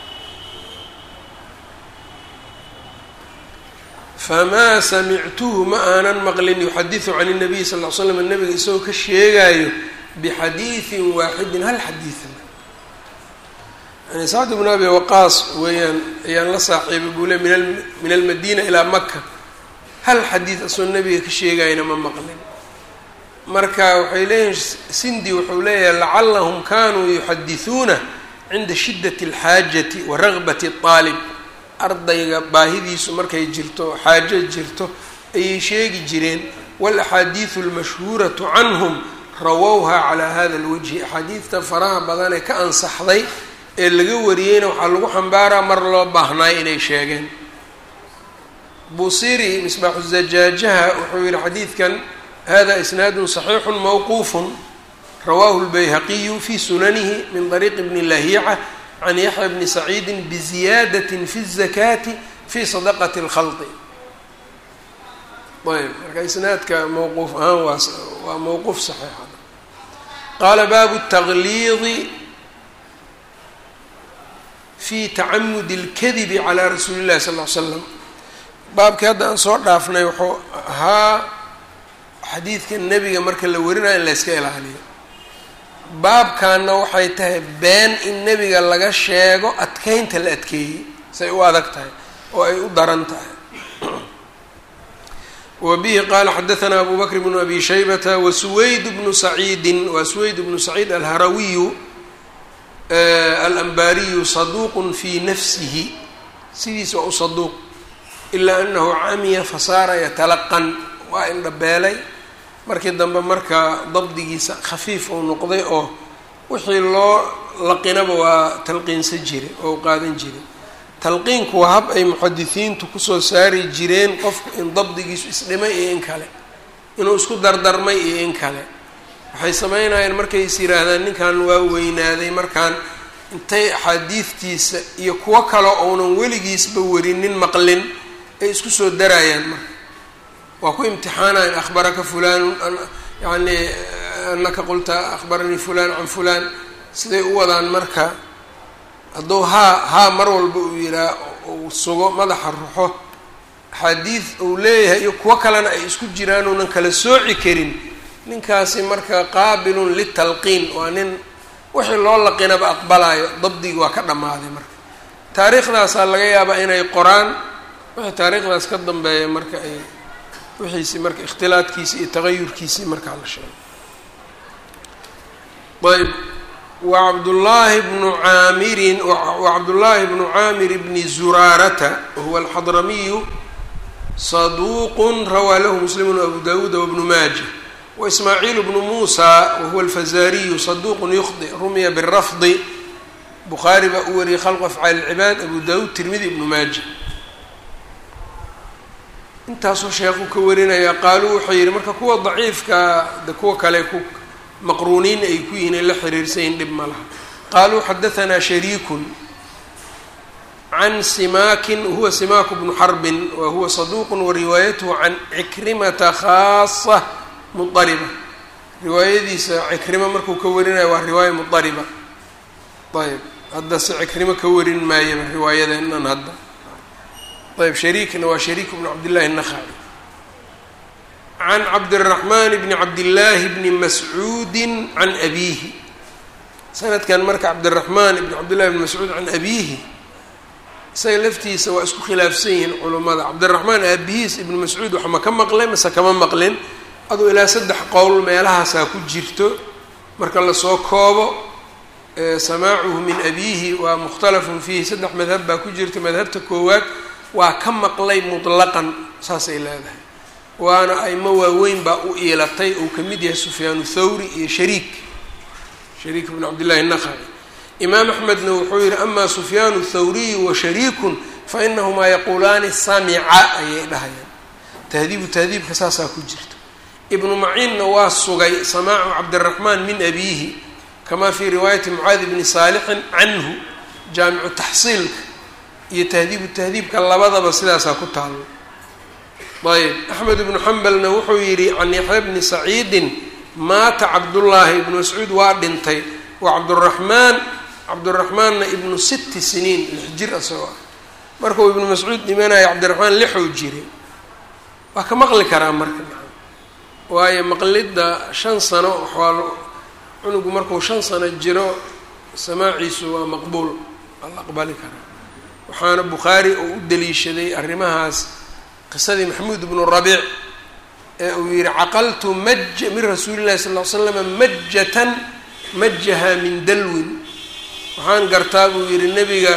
famaa samictuhu ma aanan maqlin yuxadiثu can الnabiy sal ll ly slam nabiga isagoo ka sheegaayo bixadiiثin waaxidin hal xadiiثa yani sacd bn abi waqaas weeyaan ayaan la saaxiibay buu le min almadina ilaa maka hal xadiid asoo nabiga ka sheegayna ma maqlin marka waxay leeyihin sindi wuxuu leeyahay lacalahum kanuu yuxadiثuuna cinda shidaة اlxaajati wa ragbat الطaalib ardayga baahidiisu markay jirto xaajo jirto ayay sheegi jireen walaxaadiidu almashhuuratu canhum rawowha calaa hada alwajhi axaadiidta faraha badan ee ka ansaxday ee laga wariyeyna waxaa lagu xambaaraa mar loo baahnaay inay sheegeen busiri misbaaxu zajaajaha wuxuu yihi xadiidkan hada isnaadun saxiixu mawquufun rawahu lbayhaqiyu fi sunanihi min طariiqi bni lahiica can yaxya bni saciidi biziyaadati fi الzakaati fi sadaqati اlkhalqi ayb marka isnaadka mawquuf ahaan waa waa mawquuf saxiixa qaala baabu التaqliidi fi tacamudi اlkadibi calى rasuuli اllahi sal ly slam baabkii hadda aan soo dhaafnay wuxuu ahaa xadiidka nebiga marka la warinayo in la yska ilaaliyo baabkanna waxay tahay been in nebiga laga sheego adkeynta la adkeeyey say u adag tahay oo ay u daran tahay wa bihi qaala xadaثna abu bakr bnu abi shaybata wa suwayd bnu saciidin waa suwayd bnu saciid alharawiyu alanbariyu saduuq fi nafsihi sidiisa waa u saduuq ilaa anahu camiya fasaara yatalaqan waa indhabeelay markii dambe marka dabdigiisa khafiif uu noqday oo wixii loo laqinaba waa talqiinsan jiray oo qaadan jiray talqiinku waa hab ay muxadisiintu kusoo saari jireen qofku in dabdigiisu isdhimay iyo in kale inuu isku dardarmay iyo in kale waxay sameynayeen markay is yihaahdaan ninkan waa weynaaday markaan intay axaadiidtiisa iyo kuwo kale ounan weligiisba warinin maqlin ay isku soo darayaan marka waa ku imtixaanayan akhbaraka fulanun yani anaka qulta akhbaranii fulan can fulan siday u wadaan marka hadduu haa haa mar walba uu yihaa uu sugo madaxa ruxo axaadiid uu leeyahay iyo kuwo kalena ay isku jiraan uunan kala sooci karin ninkaasi marka qaabilun litalqiin waa nin wixii loo laqinaba aqbalayo dabdigi waa ka dhammaaday marka taariikhdaasaa laga yaabaa inay qoraan wixii taariikhdaas ka dambeeya marka ay wixiisi marka ikhtilaadkiisi iyo tagayurkiisii markaa la sheegay ayb wacabdullaahi bnu caamirin wacabdullaahi bnu caamir bni zuraarata wahuwa alxadramiyu saduuqun rawaa lahu muslimun abu dawuuda wabnu maaja waismaaciil bnu muusa wahuwa alfazaariyu saduuqun yukhdi rumiya birafdi bukhaari baa u wariyey khalqu afcaali ilcibaad abu dawuud tirmidi ibnu maaja intaasuu sheekhu ka warinaya qaaluu wuxuu yidhi marka kuwa daciifka de kuwa kale ku maqruuniin ay ku yihiin ay la xiriirsayin dhib ma laha qaaluu xadahanaa shariikun can simaakin huwa simaaku bnu xarbin wa huwa saduuqun wa riwaayatuhu can cikrimata khaasa mudariba riwaayadiisa cikrima markuu ka warinayo waa riwaaya mudariba ayb hadda se cikrimo ka warin maayaba riwaayadeenan hadda ayb shariikna waa shariik bnu cabdillahi الnakhaci can cabdالraxman bni cabdillaahi bni mascuudi can abiihi sanadkan marka cabdiraxmaan ibn cabdillahi bn mascuud can abiihi isaga laftiisa waa isku khilaafsan yihiin culummada cabdiraxmaan aabihiis ibnu mascuud wax ma ka maqlay mase kama maqlin aduu ilaa saddex qowl meelahaasaa ku jirto marka lasoo koobo samaacuhu min abiihi waa mukhtalafun fiihi saddex madhab baa ku jirta madhabta koowaad waa ka maqlay mutlaqan saasay leedahay waana aimo waaweyn baa u iilatay uu ka mid yahay sufyaanu thawri iyo shariik shariik bn cabdillahi naqaci imaam axmedna wuxuu yihi ama sufyaanu thawriyu wa shariikun fa inahumaa yaquulaani samica ayay dhahayaan tahdiibu tahdiibka saasaa ku jirta ibnu maciinna waa sugay samaacu cabdiraxmaan min abiihi kama fii riwaayati mucaadi bni saalixin canhu jaamicu taxsiilka iyo tahdiibu tahdiibka labadaba sidaasaa ku taalo ayb axmed ibnu xambalna wuxuu yidhi can yaxya bni saciidin maata cabdullaahi ibnu mascuud waa dhintay wa cabduraxmaan cabduraxmaanna ibnu sitti siniin lix jir asagoo ah markuu ibnu mascuud dhimanaya cabdiraxmaan lixuu jiray waa ka maqli karaa marka waayo maqlidda shan sano waxaa cunugu markuu shan sano jiro samaaciisu waa maqbuul waa la aqbali karaa waxaana bukhaari uu u daliishaday arrimahaas qisadii maxamuud ibnu rabiic ee uu yihi caqaltu maja min rasuuli llahi sal ll ly slama majatan majaha min dalwin waxaan gartaa buu yihi nebiga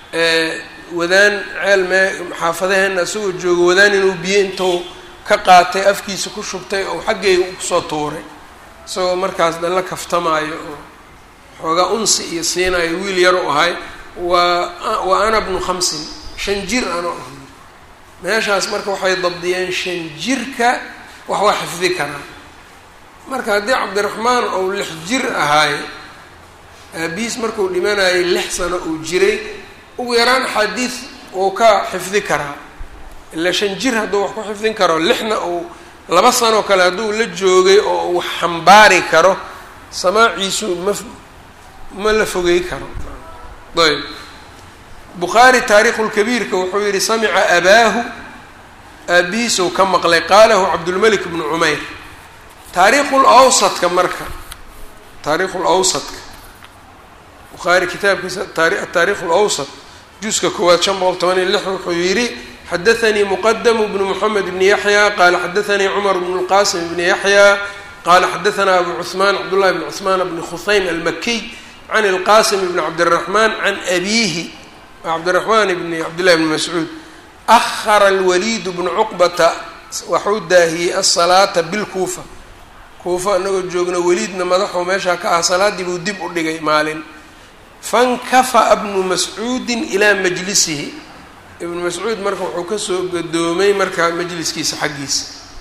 wadaan ceel mee xaafadaheena isagoo joogo wadaan inuu biyo intuu ka qaatay afkiisa ku shubtay oo xaggayga u kusoo tuuray isagoo markaas dan la kaftamaayo oo xoogaa unsi iyo siinayo wiil yar u ahay waa wa ana bnu khamsin shan jir ano ahy meeshaas marka waxay dabdiyeen shan jirka wax waa xifdi karaa marka haddii cabdiraxmaan ou lix jir ahaaye aabihiis markuu dhimanayay lix sano uu jiray ugu yaraan axaadiis uu ka xifdi karaa ilaa shan jir hadduu wax ku xifdin karo lixna uu laba sanoo kale hadduu la joogay oo uu xambaari karo samaaciisu ma ma la fogey karo ayb bukhaari taariikhulkabiirka wuxuu yihi samica abaahu aabihiisuu ka maqlay qaalahu cabdulmelik bnu cumayr taariikhul awsadka marka taariikhul awsadka bukhaari kitaabkiisa ataarikh lawsat juska koowaad shan boqol toban iyo lix wuxuu yidhi xadaanii muqadamu bnu moxamed bni yaxya qaala xadaanii cumar bnu lqasim bni yaxya qaala xadaanaa abu cuثmaan cabdullahi bni cuثmaan bni khusaym almakiy can ilqasim bni cabdiraxmaan can abiihi cabdiraxmaan bni cabdillahi bni mascuud ahara alwaliid bnu cuqbata waxuu daahiyey asalaata bilkuufa kuufa anagoo joogno weliidna madaxuu meeshaa ka ah salaaddii buu dib u dhigay maalin fankafa'a bnu mascuudin ilaa majlisihi ibnu mascuud marka wuxuu kasoo gadoomay marka majliskiisa xaggiisa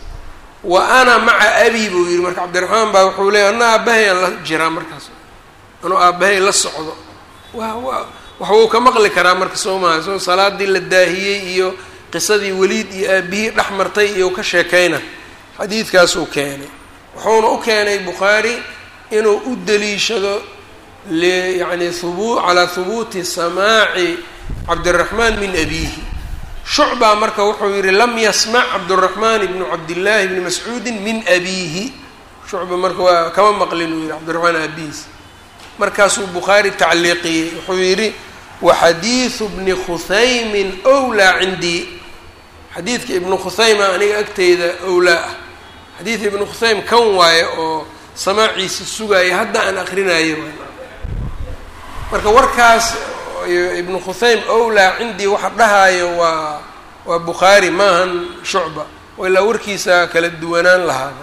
wa ana maca abi buu yihi marka cabdiraxmaan baa wuxuu leeyay ana aabbahay aan la jiraa markaas anuu aabbahay la socdo wa wa wax wuu ka maqli karaa marka soo maha soo salaadii la daahiyey iyo qisadii weliid iyo aabihii dhex martay iyo ka sheekayna xadiidkaasuu keenay wuxuuna u keenay bukhaari inuu u daliishado yani hubu calaa hubuuti samaaci cabdiraxmaan min abiihi shucbaa marka wuxuu yihi lam yasmac cabduraxmaan ibnu cabdillaahi bni mascuudin min abiihi shucba marka waa kama maqlin uu yihi cabdiraxmaan aabihiis markaasuu bukhaari tacliiqiyey wuxuu yidhi waxadiidu bni khuthaymin wlaa cindii xadiidka ibnu khuthayma aniga agteyda owlaa ah xadiid ibnu khusaym kan waaye oo samaaciisa sugaaya hadda aan akrinayo marka warkaas ibnu khusaym owlaa cindii waxa dhahaayo waa waa bukhaari maahan shucba ilaa warkiisa kala duwanaan lahaaba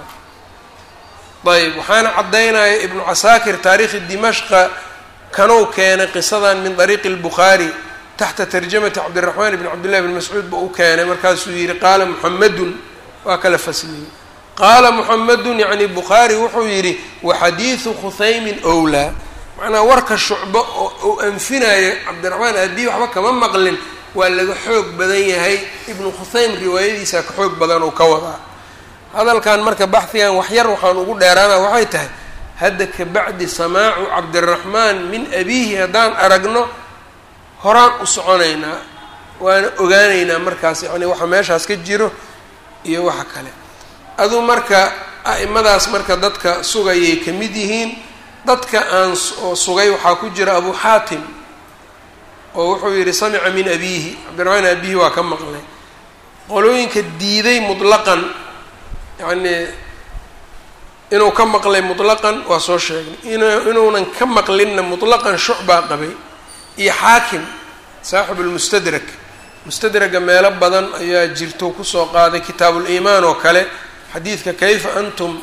ayb waxaana caddaynaya ibnu casaakir taariikhi dimashqa kanuu keenay qisadan min dariiqi اlbukhaari taxta tarjamati cabdiraxmaan bn cabdillahi bn mascuud ba u keenay markaasuu yihi qaala muxamedun waa kala fasliyey qaala muxamedun yani bukhaari wuxuu yidhi waxadiidu khuthaymin owlaa macnaa warka shucbo oo uu anfinayo cabdiraxmaan abii waxba kama maqlin waa laga xoog badan yahay ibnu khusaym riwaayadiisa ka xoog badan oo ka wadaa hadalkan marka baxhigan waxyar waxaan ugu dheeraana waxay tahay hadda kabacdi samaacu cabdiraxmaan min abiihi haddaan aragno horaan u soconaynaa waana ogaanaynaa markaas yani waxa meeshaas ka jiro iyo waxa kale aduu marka a'imadaas marka dadka sugayay ka mid yihiin dadka aan oo sugay waxaa ku jira abu xaatim oo wuxuu yidhi samica min abiihi cabdiraxmaan abihi waa ka maqlay qolooyinka diiday mutlaqan yacnii inuu ka maqlay mutlaqan waa soo sheegnay in inuunan ka maqlinna mutlaqan shucbaa qabay iyo xaakim saaxib lmustadrak mustadraga meelo badan ayaa jirto kusoo qaaday kitaabuliimaan oo kale xadiidka kayfa antum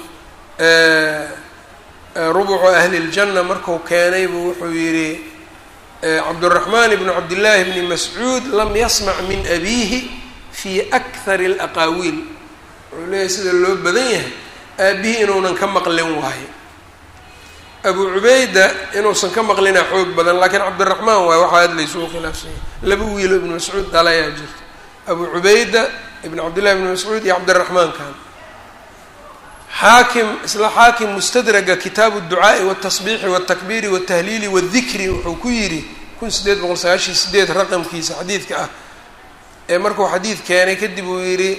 rubucu ahli ljanna marku keenay buu wuxuu yidhi cabduraxmaan ibnu cabdillaahi bni mascuud lam yasmac min abiihi fi akhari alaqaawiil wuxuu leeyahay sida loo badan yahay aabihii inuunan ka maqlin waayo abu cubayda inuusan ka maqlinaa xoog badan laakiin cabdiraxmaan waayo waxaa aad laysugu khilaafsan yahay laba wiilo ibnu mascuud dhalayaa jirta abu cubayda ibn cabdillahi ibni mascuud iyo cabdiraxmaan kan xaakim isla xaakim mustadraga kitaabu ducaa'i watasbiixi watakbiiri watahliili wadikri wuxuu ku yidhi kun sideed boqol sagaashan sideed raqamkiisa xadiidka ah ee markuu xadiid keenay kadib uu yidhi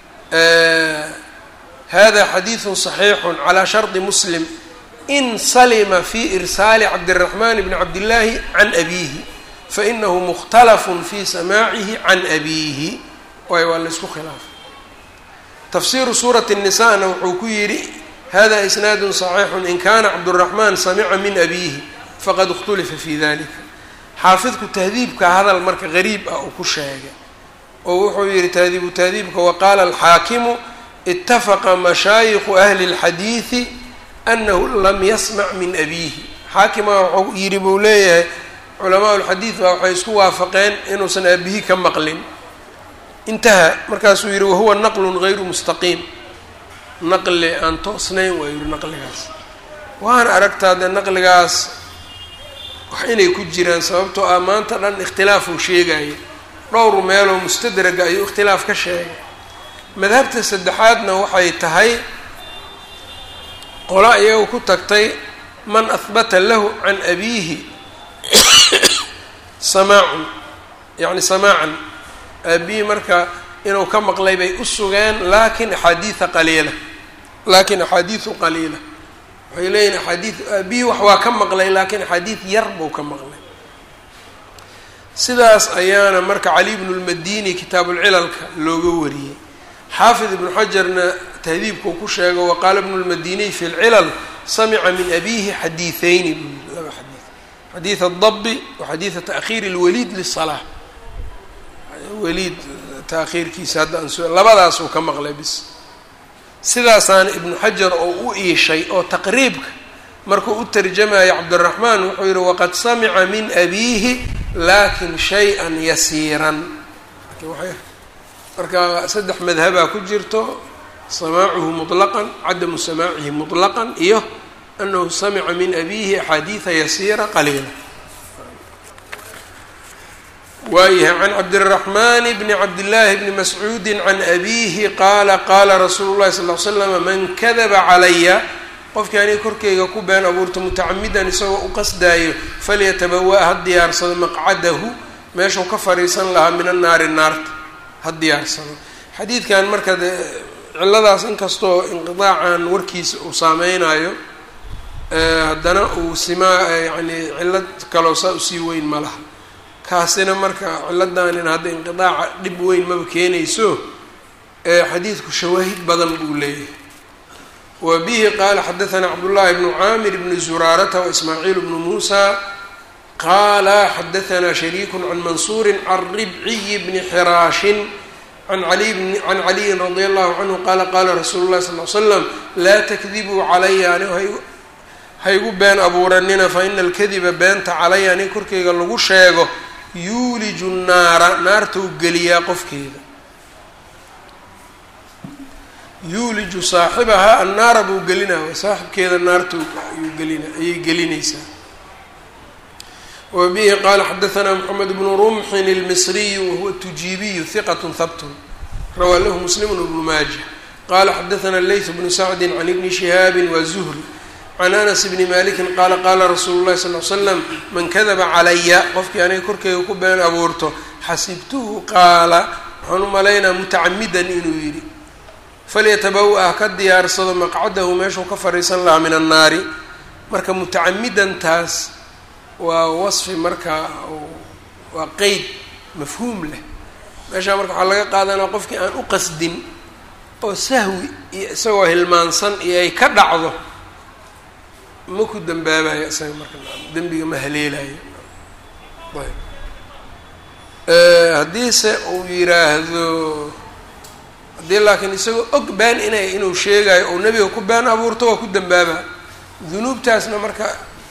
hada xadiidu صaxiixu calى sharطi muslim in salima fi irsaali cabdالraxman bni cabdillaahi can abiihi fainahu mukhtalaf fi samaacihi can abiihi waay waa laysku khilaafay tafsiru suurati الnisana wuxuu ku yidhi hada isnaadu صaxiixu in kana cabdالraxman samica min abiihi faqad اkhtulifa fi dalika xaafidku tahdiibka hadal marka gariib ah uu ku sheegay oo wuxuu yihi tahdiibu tahdiibka waqaala alxaakimu itafaqa mashaayiku ahli اlxadiidi anahu lam yasmac min abiihi xaakimaa wuxuu yidhi buu leeyahay culamaa lxadiid baa waxay isku waafaqeen inuusan aabihi ka maqlin intaha markaasuu yidhi wahuwa naqlun gayru mustaqiim naqli aan toosnayn waa yihi naqligaas waan aragtaa dee naqligaas wax inay ku jiraan sababtoo ah maanta dhan ikhtilaafuu sheegaya dhowr meeloo mustadraga ayuu ikhtilaaf ka sheegay madhabta saddexaadna waxay tahay qola iyagu ku tagtay man ahbata lahu can abiihi samaacun yacni samaacan aabihi marka inuu ka maqlay bay u sugeen laakin axaadiida qaliila laakin axaadiidu qaliila waxay leeyihin axaadiid aabihi wax waa ka maqlay laakiin axaadiid yar buu ka maqlay sidaas ayaana marka cali bnu lmadini kitaabulcilalka looga wariyey xaafid ibnu xajarna tahdiibkuu ku sheego waqaala bnu lmadiniy fi lcilal samica min abiihi xadiiثeyni buu yii laba xadiid xadiid adabi wa xadiida taakhiiri اlwaliid lisalaa waliid taakhiirkiisa hadda aan so labadaasuu ka maqlay bis sidaasaana ibnu xajar oo u iishay oo taqriibka markuu u tarjamayo cabdiraxmaan wuxuu yihi waqad samica min abiihi lakin shay-a yasiiran marka saddex madhabaa ku jirto samaacuhu muطlaqan cadamu samaacihi muطlaqan iyo anahu samica min abiihi axaadiida yasiira qaliila waayahay can cabdiraxman bni cabdillaahi bni mascuudi can abiihi qaala qaala rasuulu llahi sal l slama man kadaba calaya qofkii aniga korkeyga ku been abuurta mutacamidan isagoo u qasdaayo falyatabawa ha diyaarsado maqcadahu meeshuu ka fariisan lahaa min annaari naarta ha diyaarsado xadiidkan marka de ciladaas inkastoo inqidaacan warkiisa uu saameynayo haddana uu simaa yani cillad kaloo saa usii weyn ma laha kaasina marka ciladaanin hadda inqidaaca dhib weyn maba keenayso xadiidku shawaahid badan buu leeyahay wa bihi qaala xadaثna cabdullahi bnu caamir bni zuraarata waismaaciil bnu muusa qaala xadaثna shariiku can mansuuri can ribciyi bni xiraashin can can caliyin radi allahu canhu qaala qaala rasuulu llahi sal l slam laa takdibuu calaya ani haygu been abuuranina faina alkadiba beenta calaya ani korkeyga lagu sheego yuuliju naara naartou geliyaa qofkeeda yuuliju saaxibahaa annaara buu gelinaya saaxibkeeda naarta ayuu gelina ayay gelinaysaa wa bihi qaala xadaثna mxamed bnu rumxin اlmisriyu wahuwa tujiibiyu hiqat habtun rawaa lahu muslim bnu maaja qala xadaثna leyth bnu sacdi can ibni shihaabi wa zuhri can anas bni maliki qaala qaala rasuulu llahi sal l slam man kadaba calaya qofkii aniga korkeyga ku been abuurto xasibtuhu qaala waxaan u malaynaa mutacamidan inuu yidhi falyatabawa-a ka diyaarsado maqcadahu meeshuu ka fadhiisan lahaa min annaari marka mutacamidantaas waa wasfi marka waa qeyd mafhuum leh meeshaa marka waxaa laga qaadanaa qofkii aan u qasdin oo sahwi iyo isagoo hilmaansan iyo ay ka dhacdo ma ku dambaabayo isaga marka dembiga ma haleelayo ayb haddiise uu yiraahdo haddii laakiin isagoo og been inay inuu sheegayo ou nebiga ku been abuurto waa ku dambaaba dunuubtaasna marka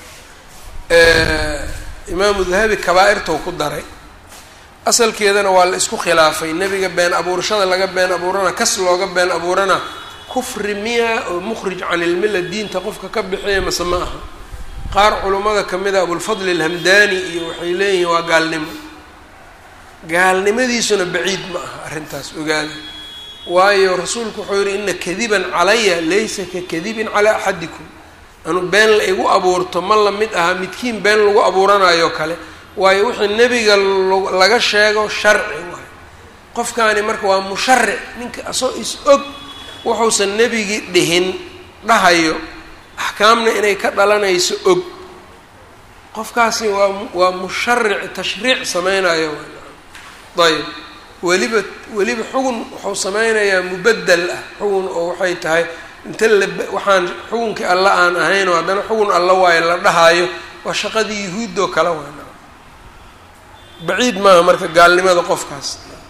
imaamu dahabi kabaa-irtou ku daray asalkeedana waa la isku khilaafay nebiga been abuurashada laga been abuurana kas looga been abuurana kufri miya oo mukhrij can ilmilla diinta qofka ka bixiya mase ma aha qaar culummada kamid a abulfadli alhamdani iyo waxay leeyihiin waa gaalnimo gaalnimadiisuna baciid ma aha arrintaas ogaada waayo rasuulku wuxuu yihi ina kadiban calaya laysa ka kadibin calaa axadikum anu been la igu abuurto ma la mid aha midkiin been lagu abuuranayo kale waayo wixii nebiga laga sheego sharci waayo qofkaani marka waa musharic ninka asoo is og wuxuusan nebigii dhihin dhahayo axkaamna inay ka dhalanayso og qofkaasi waa waa musharic tashriic sameynayo ayb weliba weliba xugun wuxuu sameynayaa mubadel ah xugun oo waxay tahay inta la waxaan xugunkii alla aan ahayn oo haddana xugun alla waayo la dhahaayo waa shaqadii yuhuuddoo kale waana baciid maaha marka gaalnimada qofkaas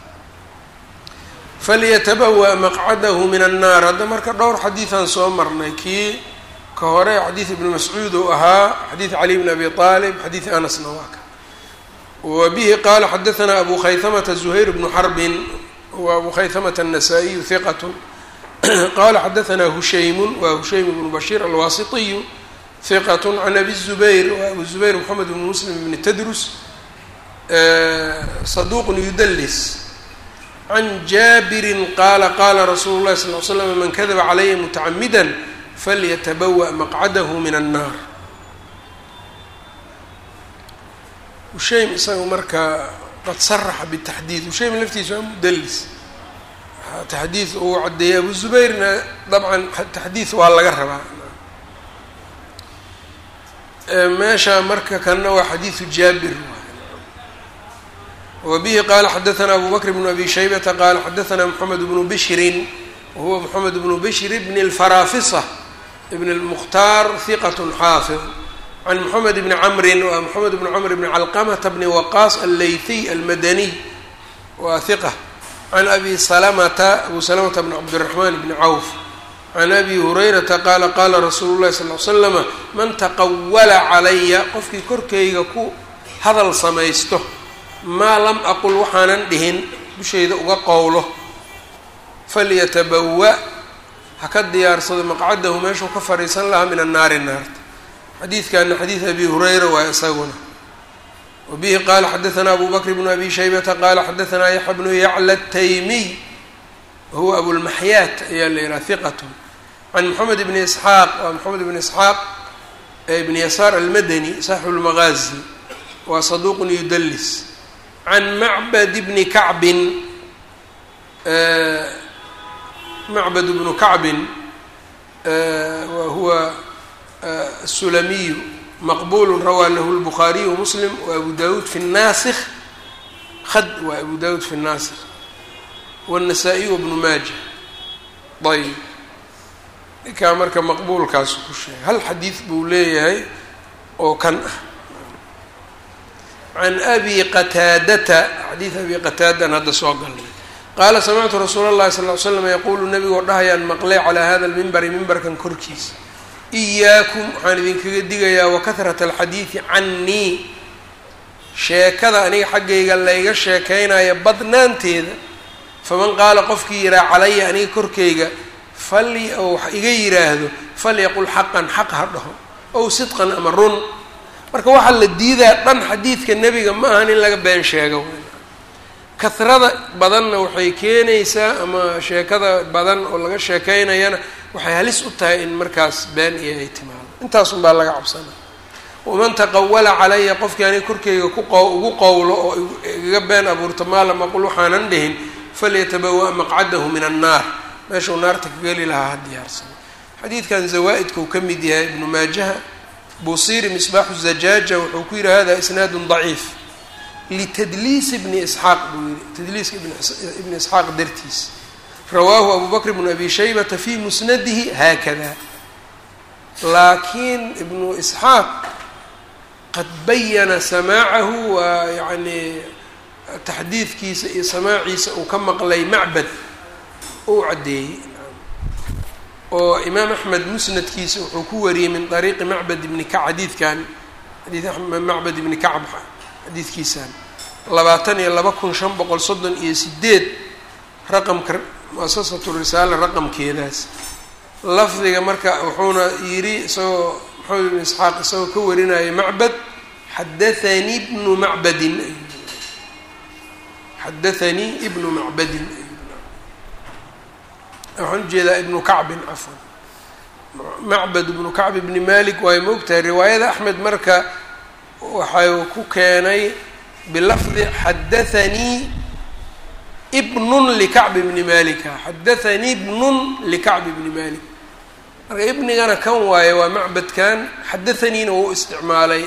falyatabawa maqcadahu min annaar hadda marka dhowr xadiidaan soo marnay kii ka hore xadiid ibni mascuud uu ahaa xadiid cali bn abi aalib xadiid anasna waa ka wa bihi qaala xadaanaa abu khaytamata zuhayr bnu xarbin wa abu khaytamata الnasaa-iyu hiqat qala xadaanaa hushaymun wa hushaym bnu bashiir alwaasitiyu hiqat can abi zubayr wa abu zubayr moxamed bn muslim bni tadrus saduuqun yudalis can jaabirin qaala qaala rasuulu llahi sal l slam man kadaba calaya mutacamida falyatabawa maqcadahu min annaar hushaym isaga marka qad saraxa bitaxdiid hushaym laftiisa waa mudalis taxdiid uu caddeeyay abu zubayrna dabcan taxdiid waa laga rabaa meesha marka kanna waa xadiidu jaabir wbihi qala xadaanaa abu bakr bnu abi shaybata qala xadaanaa moxamed bnu bishrin wahuwa moxamed bnu bishr bn اlfarafisa bn اlmukhtaar hiqat xaafid can moxamed bni camrin wa moxamed bni camr bni calqamata bni waqaas allaythiy almadaniy wa hiqa can abi salamata abu salamata bn cabdiraxman bni cawf can abi hurayrata qaala qaala rasuulu llahi sal l slama man taqawala calaya qofkii korkayga ku hadal samaysto maa lam aqul waxaanan dhihin dushayda uga qowlo falyatabawa ha ka diyaarsado maqcadahu meeshuu ka fadhiisan lahaa min annaari naarta xadiidkana xadiid abi hurayra waa isaguna wa bihi qaala xadaanaa abu bakr bnu abi shaybata qaala xadaanaa yaxya bnu yacla taymiy wahuwa abulmaxyaat ayaa la yihaha hiqatun can moxamed bni isxaaq waa moxamed bni isxaaq ibni yasaar almadani saaxibu lmaqaazi waa saduuqun yudalis can macbad bni kacbin macbad bnu kacbin wa huwa asulamiyu maqbulu rawaa lahu lbukhaariyu wamuslim wa abu dawuud fi naasikh khad waa abu dawuud fi naasikh wاnnasaa-iy wabnu maaja ayb ninkaa marka maqbuulkaasu ku sheegay hal xadiid buu leeyahay oo kan ah can abi qataadata xadiid abi qataadan hadda soo galnay qaala samictu rasuula اllahi sal ly slam yaquulu nabigoo dhahayaan maqlay calaa hada lmimbari mimbarkan korkiisa iyaakum waxaan idinkaga digayaa wakahrata alxadiidi cannii sheekada aniga xaggayga layga sheekaynaya badnaanteeda faman qaala qofkii yihaa calaya aniga korkayga fal ou wax iga yiraahdo falyaqul xaqan xaq ha dhaho ow sidqan ama run marka waxaa la diidaa dhan xadiidka nebiga ma ahan in laga been sheego kahrada badanna waxay keenaysaa ama sheekada badan oo laga sheekaynayana waxay halis u tahay in markaas been iyo ay timaado intaasun baa laga cabsanaa waman taqawala calaya qofkii aniga korkeyga ku q ugu qowlo oo igaga been abuurto maa lam aqul waxaanan dhihin falyatabawa maqcadahu min annaar meeshuu naarta ka geli lahaa ha diyaarsano xadiidkan zawaa-idkau ka mid yahay ibnu maajaha buusiri misbaaxu zajaaja wuxuu ku yihi hada isnaadu daciif litadliisi bni isxaaq buu yihi tadliiska ibni isxaaq dartiis rawaahu abu bakr bnu abi shaybata fi musnadihi haakada laakiin ibnu isxaaq qad bayana samaacahu waa yani taxdiidkiisa iyo samaaciisa uu ka maqlay macbad uu caddeeyey oo imaam axmed musnadkiisa wuxuu ku wariyey min ariiqi macbad ibni kacb xadiidkan xadiid macbad ibni kacb xadiidkiisan labaatan iyo laba kun shan boqol soddon iyo sideed raqamka muasasatu risaala raqamkeedaas lafdiga marka wuxuuna yidhi isagoo maxamed ibn isxaaq isagoo ka warinaya macbad xadathanii ibnu macbadin xadathanii ibnu macbadin waxaan ujeedaa ibnu kacbin cafwan macbad ibnu kacb ibni malik waay moogtahay riwaayada axmed marka waxay ku keenay bilafdi xadathanii ibnun likacb ibni malika xadathanii ibnun likacb ibni malik marka ibnigana kan waaye waa macbadkan xadathaniina wuu isticmaalay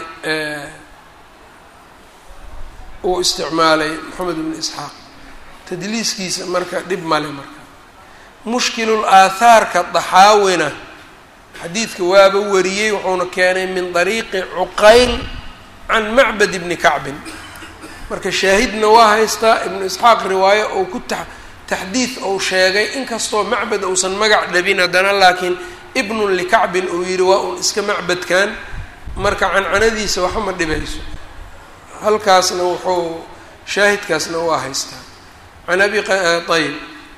uu isticmaalay moxamed ibnu isxaaq tadliiskiisa marka dhib male marka mushkilul aathaarka daxaawina xadiidka waaba wariyey wuxuuna keenay min dariiqi cuqayl can macbad ibni kacbin marka shaahidna waa haystaa ibnu isxaaq riwaayo ou ku ta taxdiid ou sheegay inkastoo macbad uusan magac dhabin haddana laakiin ibnun likacbin uu yidhi waa un iska macbadkan marka cancanadiisa waxa ma dhibayso halkaasna wuxuu shaahidkaasna waa haystaa can abi ayb